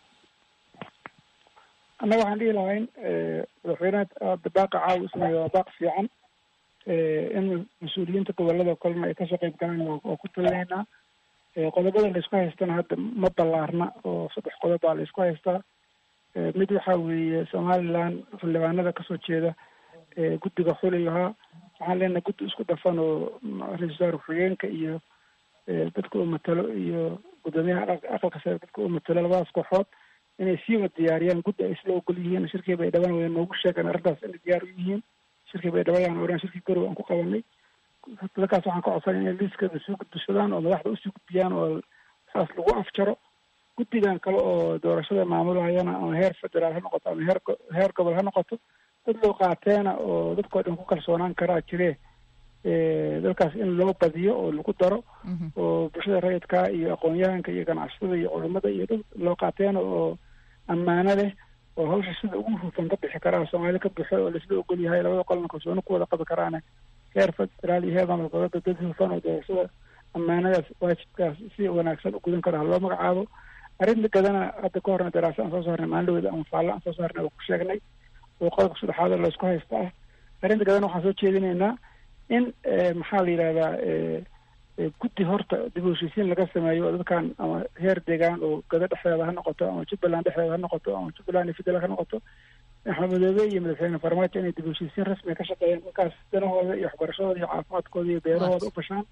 annaga waxaan dhihi lahayn madaxweynaha hadda baaqa caawa ismayo waa baaq fiican in mas-uuliyiinta gobolada kolena ay kasoo qeyb galaan waa waa ku talinaynaa qodobada laysku haystana hadda ma ballaarna oo saddex qodob baa laysku haystaa mid waxa weeye somaliland xildhibaanada kasoo jeeda guddiga xuli ahaa waxaan leenahay guddi isku dhafan oo ra-isul wasaare ku-xigeenka iyo dadka uu matalo iyo guddoomiyaha aqalka aqalka sare dadka uu matalo labadaas kooxood inay sii wada diyaariyaan guddi ay isla ogol yihiin shirkii bay dhaban wada noogu sheegaan arrintaas inay diyaar u yihiin shirkii bay dhabayaan oran shirkii garow aan ku qabanay dadkaas waxaan ka codsanay inay liiskada soo gudbishadaan oo madaxda usii gudbiyaan oo saas lagu afjaro guddigan kale oo doorashada maamulahayana ama heer federaal ha noqoto ama heer go- heer gobol ha noqoto dad loo qaateena oo dadkoo dhan ku kalsoonaan karaa jire dalkaas in loo badiyo oo lagu daro oo bulshada rayidka iyo aqoon-yahanka iyo ganacsatada iyo culimada iyo dad loo qaateena oo ammaano leh oo hawsha sida ugu hufan ka bixi karaa soomaali ka bixo oo laisla ogol yahay labada qolna kalsooni ku wada qabi karaane heer federaal iyo heer maamul goboleedka dad hufan oo doorashada ammaanadaas waajibkaas si wanaagsan u gudan karo ha loo magacaabo arrinta gadana hadda ka horna daraasa aan soo saarnay maalindhaweda ama faalle aan soo saarnay oo ku sheegnay oo qodobka saddexaad oo laysku haysta ah arrinta gadana waxaan soo jeedinaynaa in maxaa la yidhahdaa guddi horta dib u heshiisiin laga sameeyo oo dadkan ama heer deegaan oo gado dhexdeeda ha noqoto ama jubbaland dhexdeeda ha noqoto ama jubbaland iyo federaalk ha noqoto axmed madoobe iyo madaxweyne farmaajo inay dib u heshiisiin rasmiga ka shaqeeyaan markaas danahooda iyo waxbarashadooda iyo caafimaadkooda iyo beerahooda u fashaan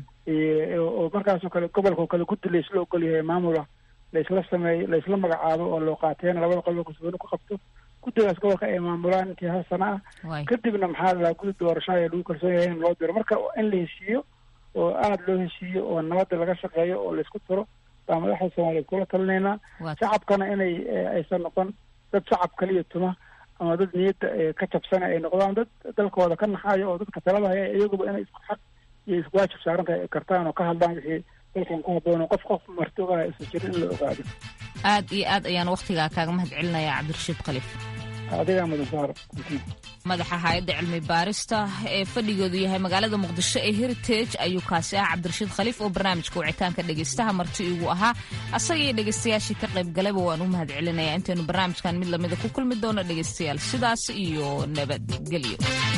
oo markaasoo kale gobolka oo kale guddi laysla ogol yahay maamula laysla sameeyo laysla magacaabo oo loo qaateena labada qolba kalsooni ku qabto guddigaas gobolka ay maamulaan intii hal sana ah kadibna maxaa la guddi doorasho ayaa lagu kalsoon yahay in loo diro marka in la heshiiyo oo aada loo heshiiyo oo nabadda laga shaqeeyo oo laysku tiro baa madaxda soomaaliyeed kula talinaynaa shacabkana inay aysan noqon dad shacab kaliya tuma ama dad niyadda ka jabsana ay noqdaan dad dalkooda ka naxayo oo dadka talada haya iyaguba inay isku xaq iyo isku waajib saaran tahay kartaan oo ka hadlaan wixii dalkan ku habboon oo qof qof marti ogaa isa jirin in la ogaado aad iyo aad ayaan wakhtigaa kaaga mahad celinayaa cabdirashiid khaliif adigaa mudan saar madaxa hay-adda cilmi baarista ee fadhigoodu yahay magaalada muqdisho ee heritage ayuu kaasi ah cabdirashiid khaliif oo barnaamijka wicitaanka dhegaystaha marti igu ahaa asaga iyo dhegaystayaashii ka qayb galayba waan u mahad celinayaa intaynu barnaamijkan mid lamida ku kulmi doono dhegaystayaal sidaas iyo nabadgelyo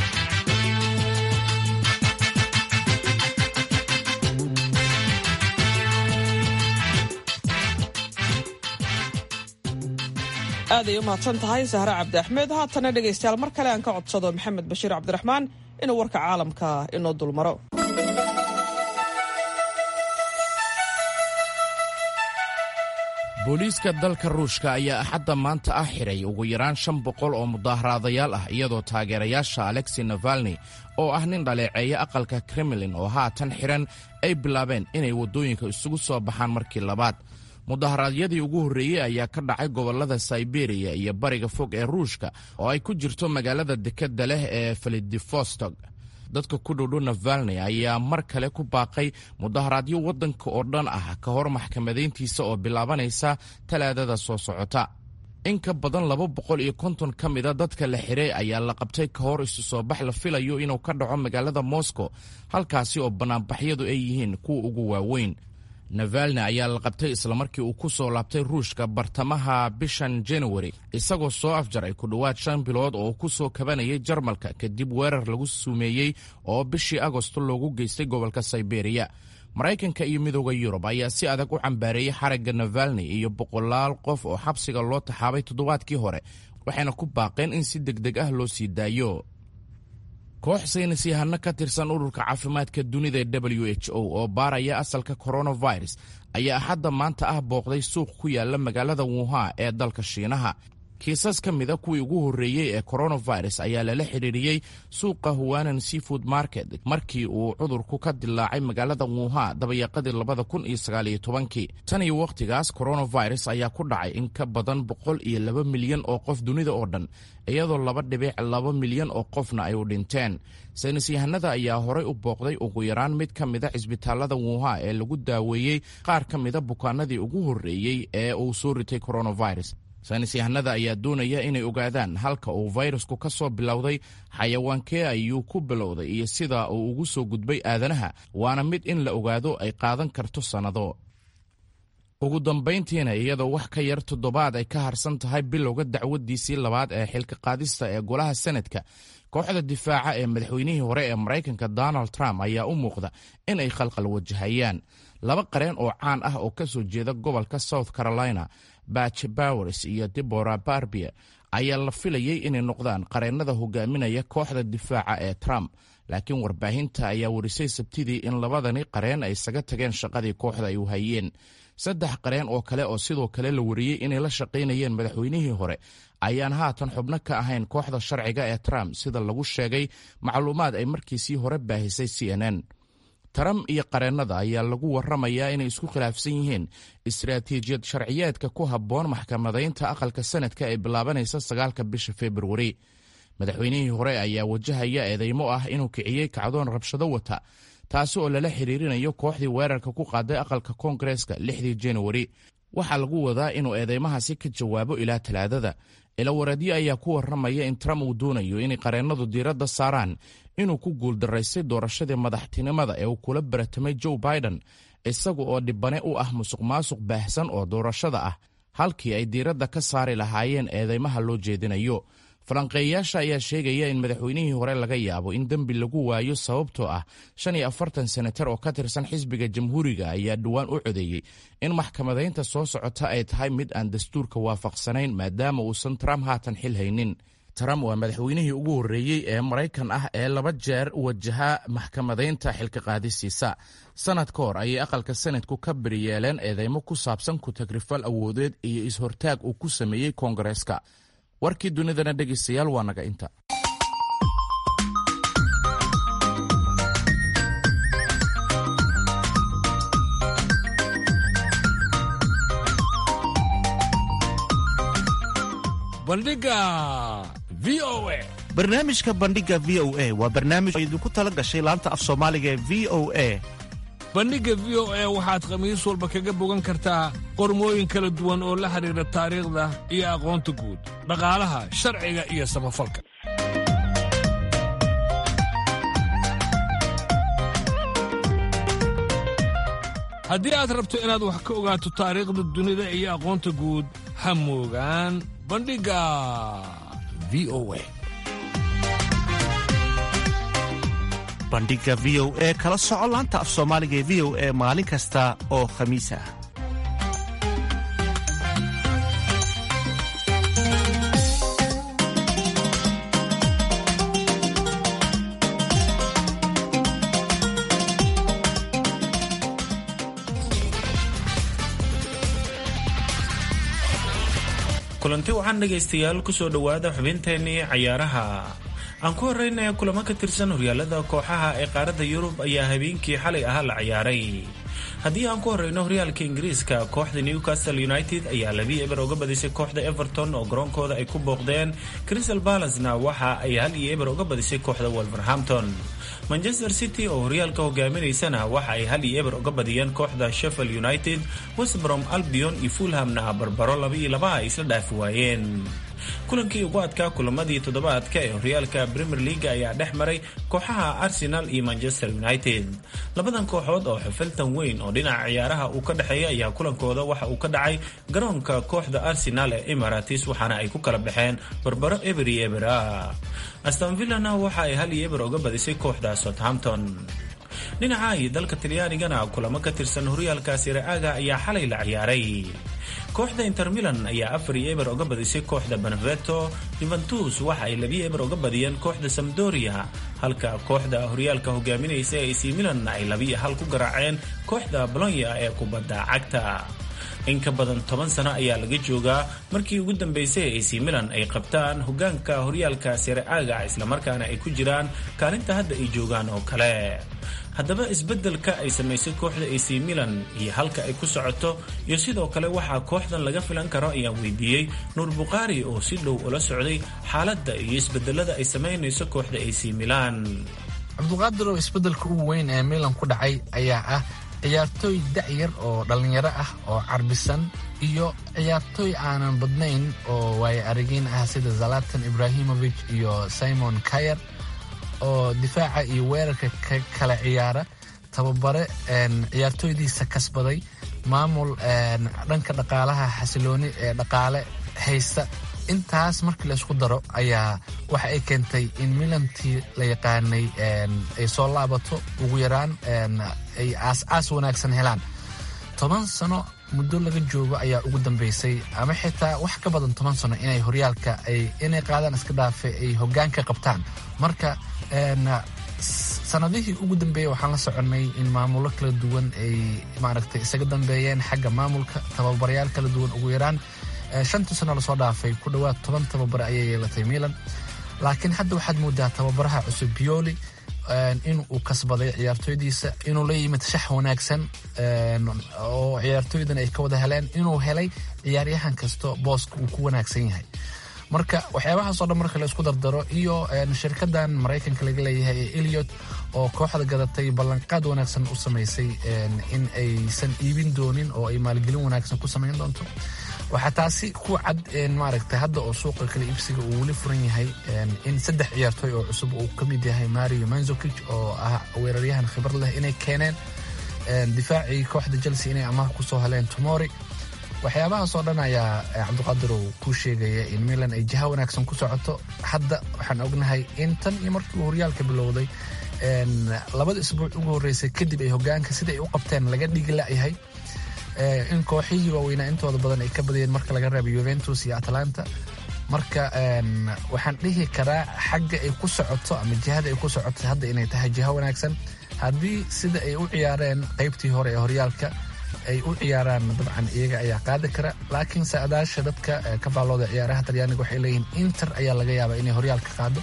aaday u mahadsan tahay sahre cabdi axmed haatana dhegaystayaal mar kale aan ka codsado maxamed bashiir cabdiraxmaan inuu warka caalamka inoo dulmaro booliiska dalka ruushka ayaa axadda maanta ah xiray ugu yaraan shan boqol oo mudaaharaadayaal ah iyadoo taageerayaasha alexi navalni oo ah nin dhaleeceeya aqalka kremlin oo haatan xiran ay bilaabeen inay waddooyinka isugu soo baxaan markii labaad mudaharaadyadii ugu horreeyey ayaa ka dhacay gobollada sayberiya iyo bariga fog ee ruushka oo ay ku jirto magaalada dekedda leh ee felidivostog dadka ku dhowdhow navalni ayaa mar kale ku baaqay mudaharaadyo waddanka oo dhan ah ka hor maxkamadayntiisa oo bilaabanaysa talaadada soo socota in ka badan laba boqol iyo konton ka mida dadka la xiray ayaa la qabtay ka hor isu soo bax la filayo inuu ka dhaco magaalada moscow halkaasi oo bannaanbaxyadu ay yihiin kuwa ugu waaweyn navalni ayaa la qabtay islamarkii uu ku soo laabtay ruushka bartamaha bishan januari isagoo soo afjaray ku dhowaad shan bilood oo ku soo kabanayay jarmalka kadib weerar lagu sumeeyey oo bishii agosto loogu geystay gobolka sayberiya maraykanka iyo midooda yurub ayaa si adag u cambaareeyey xaragga navalni iyo boqolaal qof oo xabsiga loo taxaabay toddobaadkii hore waxayna ku baaqeen in si deg deg ah loo sii daayo koox saynis yahano ka tirsan ururka caafimaadka dunida ee w h o oo baaraya asalka coronavirus ayaa axadda maanta ah booqday suuq ku yaala magaalada wuhan ee dalka shiinaha kiisas ka mida kuwii ugu horreeyey ee coronavirus ayaa lala xidhiiriyey suuqa huwanan seafood market markii uu cudurku ka dilaacay magaalada wuuha dabayaqadii labada kun iyo sagaaliyo tobankii tan iyo wakhtigaas coronavirus ayaa ku dhacay in ka badan boqol iyo laba milyan oo qof dunida oo dhan iyadoo laba dhibic laba milyan oo qofna ay u dhinteen saynis yahanada ayaa horay u booqday ugu yaraan mid ka mida cisbitaalada wuuha ee lagu daaweeyey qaar ka mida bukaanadii ugu horreeyey ee uu soo ritay coronavirus saynis yahanada ayaa doonaya inay ogaadaan halka uu fayrasku ka soo bilowday xayawaankee ayuu ku bilowday iyo sida uu ugu soo gudbay aadanaha waana mid in la ogaado ay qaadan karto sannado ugu dambayntiina iyadoo wax ka yar toddobaad ay ka harsan tahay bilowga dacwadiisii labaad ee xilka qaadista ee golaha senadka kooxda difaaca ee madaxweynihii hore ee maraykanka donald trump ayaa u muuqda in ay khalqal wajahayaan laba qareen oo caan ah oo ka soo jeeda gobolka south carolina batch bowers iyo debora barbie ayaa la filayey inay noqdaan qareennada hogaaminaya kooxda difaaca ee trump laakiin warbaahinta ayaa warisay sabtidii in labadani qareen ay isaga tageen shaqadii kooxda ay u hayeen saddex qareen oo kale oo sidoo kale la wariyey inay la shaqaynayeen madaxweynihii hore ayaan haatan xubno ka ahayn kooxda sharciga ee trump sida lagu sheegay macluumaad ay markiisii hore baahisay c n n trump iyo qareennada ayaa lagu warramayaa inay isku khilaafsan yihiin istaraatiijiyad sharciyeedka ku habboon maxkamadaynta aqalka sanadka ee bilaabanaysa sagaalka bisha februari madaxweynihii hore ayaa wajahaya eedeymo ah inuu kiciyey kacdoon rabshado wata taasi oo lala xiriirinayo kooxdii weerarka ku qaaday aqalka koongareeska lixdii januari waxaa lagu wadaa inuu eedeymahaasi ka jawaabo ilaa talaadada ilawareedyo ayaa ku warramaya in trump uu doonayo inay qareennadu diiradda saaraan inuu ku guuldaraystay doorashadii madaxtinimada ee uu kula baratamay joe biden isaga oo dhibane u ah musuq maasuq baahsan oo doorashada ah halkii ay diiradda ka saari lahaayeen eedeymaha loo jeedinayo falanqeeyayaasha ayaa sheegaya in madaxweynihii hore laga yaabo in dembi lagu waayo sababtoo ah shan iyo afartan senatar oo ka tirsan xisbiga jamhuuriga ayaa dhowaan u codeeyey in maxkamadaynta soo socota ay tahay mid aan dastuurka waafaqsanayn maadaama uusan trump haatan xil haynin trump waa madaxweynihii ugu horreeyey ee maraykan ah ee laba jeer wajaha maxkamadaynta xilka qaadisiisa sanad ka hor ayay aqalka sanadku ka beriyeeleen eedeymo ku saabsan ku-tagrifal awoodeed iyo is-hortaag uu ku sameeyey koongareeska warkii dunidana dhegaystayaal waa naga inta bandhiga v o a barnaamijka bandhiga v o a waa barnaamij oo idinku tala gashay laanta af soomaaliga ee v o a bandhigga v o a waxaad khamiis walba kaga bogan kartaa qormooyin kala duwan oo la xidhiidha taariikhda iyo aqoonta guud dhaqaalaha sharciga iyo samafalka haddii aad rabto inaad wax ka ogaato taariikhda dunida iyo aqoonta guud ha moogaan bandhigga v o a bandhiga v o e kala soco laanta af soomaaliga ee v o e maalin kasta oo khamiis ah kulanti waxaan dhegaystayaal kusoo dhowaada xubinteennii cayaaraha aan ku horreynaya kulamo ka tirsan horyaalada kooxaha ee qaaradda yurub ayaa habeenkii xalay ahaa la ciyaaray haddii aan ku horreyno horyaalka ingiriiska kooxda newcastle united ayaa labii eber uga badisay kooxda everton oo garoonkooda ay ku booqdeen crystal balacena waxa ay hal iyo eber uga badisay kooxda wolverhampton manchester city oo horyaalka hogaaminaysana waxa ay hal iyo eber uga badiyeen kooxda sheffield united westbrom albion iyo fulhamna barbaro laba iyo laba ay isla dhaafi waayeen kulankii ugu adkaa kulamadii toddobaadka ee horyaalka premier leaga ayaa dhex maray kooxaha arsenal iyo manchester united labadan kooxood oo xufiltan weyn oo dhinaca ciyaaraha uu ka dhexeeya ayaa kulankooda waxa uu ka dhacay garoonka kooxda arsenal ee emirates waxaana ay ku kala baxeen barbaro eber iyo ebera astonvillana waxa ay hal iyo eber uga badisay kooxda southampton dhinaca iyo dalka talyaanigana kulamo ka tirsan horyaalkaasi ra'aaga ayaa xalay la ciyaaray kooxda inter milan ayaa afar iyo eber uga badisay kooxda beneveto juventus waxa ay labiyo eber uga badiyeen kooxda samdoria halka kooxda horyaalka hogaaminaysa ac milan ay labiyo hal ku garaaceen kooxda bolonya ee kubadda cagta in ka badan toban sano ayaa laga joogaa markii ugu dambeysay ac milan ay qabtaan hogaanka horyaalka sere aaga islamarkaana ay ku jiraan kaalinta hadda ay joogaan oo kale haddaba isbeddelka ay samaysay kooxda ac milan iyo halka ay ku socoto iyo sidoo kale waxaa kooxdan laga filan karo ayaan weydiiyey nuur bukhaari oo si dhow ula socday xaaladda iyo isbedelada ay samaynayso kooxda ac milan cabduqaadirow isbeddelka ugu weyn ee milan ku dhacay ayaa ah ciyaartooy da'yar oo dhallinyaro ah oo carbisan iyo ciyaartooy aanan badnayn oo waayo aragiin ah sida zalatan ibrahimovic iyo simon kayer oo difaaca iyo weerarka ka kala ciyaara tababare ciyaartooydiisa kasbaday maamul dhanka dhaqaalaha xasilooni ee dhaqaale haysta intaas markii la isku daro ayaa waxa ay keentay in milantii la yaqaanay ay soo laabato ugu yaraan ay aas-aas wanaagsan helaan toban sano muddo laga joogo ayaa ugu dambeysay ama xitaa wax ka badan toban sano inay horyaalka ay inay qaadaan iska dhaafe ay hoggaanka qabtaan marka sanadihii ugu dambeeyey waxaan la soconnay in maamulo kala duwan ay maaragtay isaga dambeeyeen xagga maamulka tababarayaal kala duwan ugu yaraan shantii sano lasoo dhaafay ku dhowaad toban tababare ayay yeelatay milan laakiin hadda waxaad moodaa tababaraha cusub bioli in uu kasbaday ciyaartooydiisa inuu la yimid shax wanaagsan oo ciyaartooydan ay ka wada heleen inuu helay ciyaaryahan kasto booska uu ku wanaagsan yahay marka waxyaabahaasoo dhan marka la isku dardaro iyo shirkadan maraykanka laga leeyahay ee eliot oo kooxda gadatay ballanqaad wanaagsan u samaysay in aysan iibin doonin oo ay maalgelin wanaagsan ku samayn doonto waxaa taasi ku cad maaragtay hadda oo suuqa kala iibsiga uu weli furan yahay in saddex ciyaartooy oo cusub uu ka mid yahay mario manzokic oo ah weeraryahan khibrad leh inay keeneen difaacii kooxda chelsea inay amaah kusoo heleen tomori waxyaabahaasoo dhan ayaa cabdiqaadir uu ku sheegaya in milan ay jiha wanaagsan ku socoto hadda waxaan ognahay in tan iyo markii uu horyaalka bilowday labada isbuuc ugu horreysay kadib ay hogaanka sida ay u qabteen laga dhigi la'yahay in kooxihii waaweynaa intooda badan ay ka badiyeen marka laga reebo yuventus iyo atlanta marka waxaan dhihi karaa xagga ay ku socoto ama jihada ay ku socoto hadda inay tahay jiha wanaagsan haddii sida ay u ciyaareen qaybtii hore ee horyaalka ay u ciyaaraan dabcan iyaga ayaa qaadi kara laakiin saadaasha dadka ka faallooda ciyaaraha talyaaniga waxay leeyihiin inter ayaa laga yaabaa inay horyaalka qaado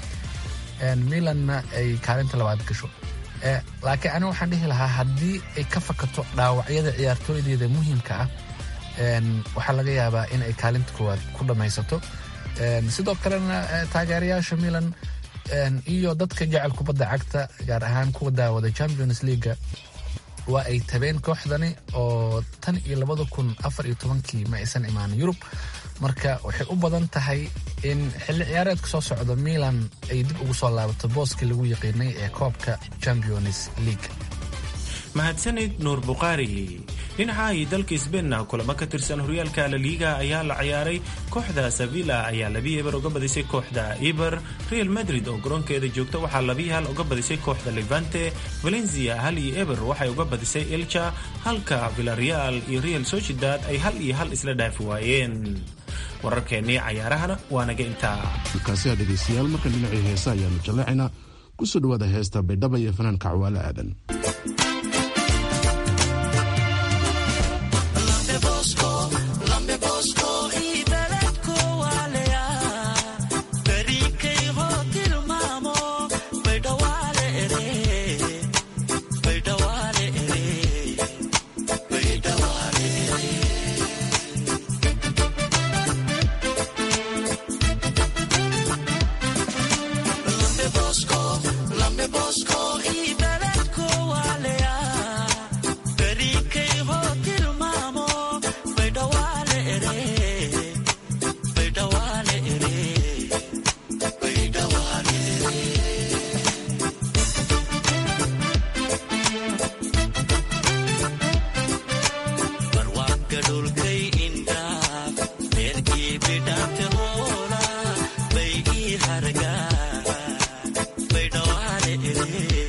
milanna ay kaalinta labaad gasho laakiin aniga waxaan dhihi lahaa haddii ay ka fakato dhaawacyada ciyaartooydeeda muhiimka ah waxaa laga yaabaa in ay kaalinta koowaad ku dhammaysato sidoo kalena taageerayaasha milan iyo dadka jecel kubadda cagta gaar ahaan kuwa daawada champions leaga waa ay tabeen kooxdani oo tan iyo labada kun afar iyo tobankii ma aysan imaanin yurub marka waxay u badan tahay in xilli ciyaareedka soo socda milan ay dib ugu soo laabato booskii lagu yaqiinay ee koobka champions league mahadsanid nuur bukhaari dhinaca iyo dalka sbeinna kulamo ka tirsan horyaalka laliiga ayaa la ciyaaray kooxda sevilla ayaa labi eber uga badisay kooxda eber real madrid oo garoonkeeda joogta waxaa labi hal uga badisay kooxda levante valencia hal iyo eber waxay uga badisay elcha halka villareal iyo real sociedad ay hal iyo hal isla dhaafi waayeen wararkeennii cayaarahana waa naga intaa markaasi dhegaystayaal markan dhinacii heesa ayaanu jaleecaynaa kusoo dhawaada heesta baydhaba iyo fanaanka cawaale aadan Baydhawale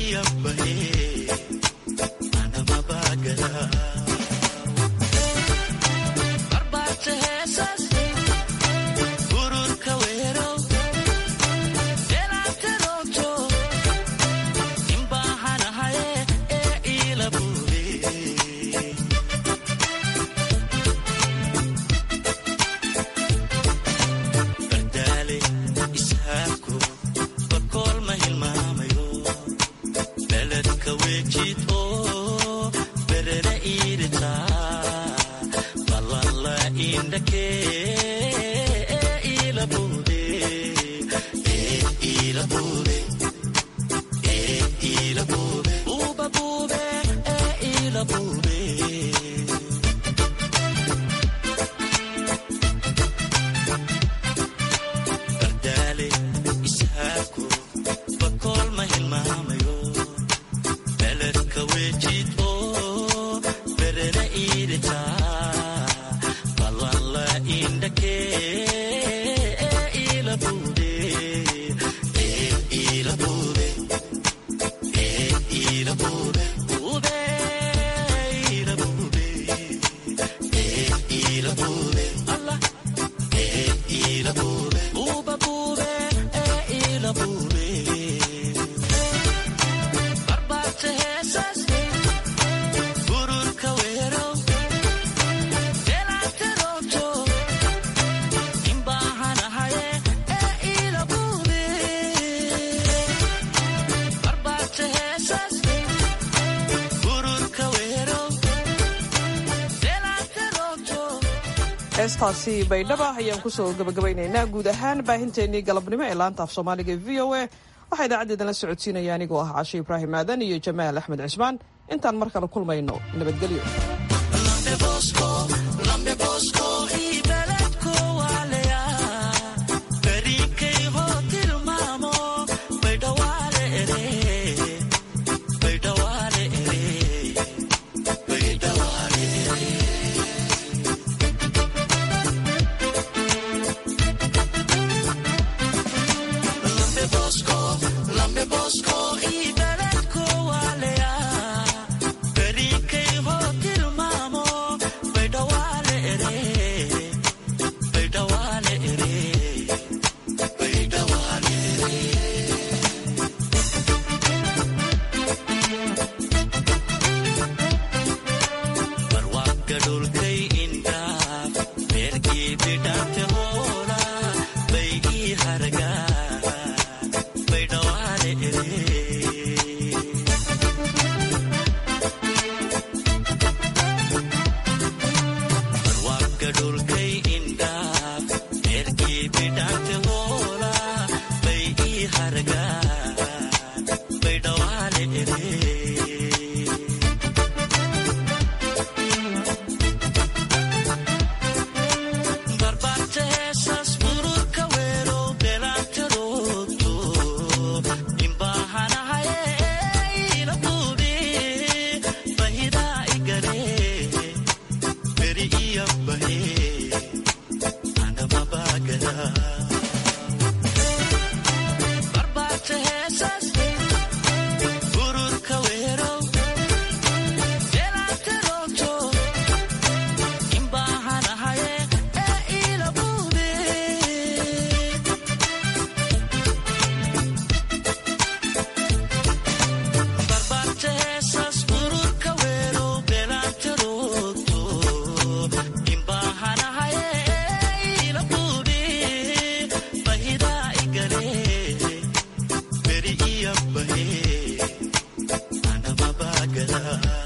heestaasi baydhaba ayaan kusoo gabagabaynaynaa guud ahaan baahinteennii galabnimo ee laanta af soomaaliga e v o a waxaa idaacadeedana socodsiinaya anigoo ah cashe ibraahim aadan iyo jamaal axmed cismaan intaan mar kale kulmayno nabadgelyo Anamabagala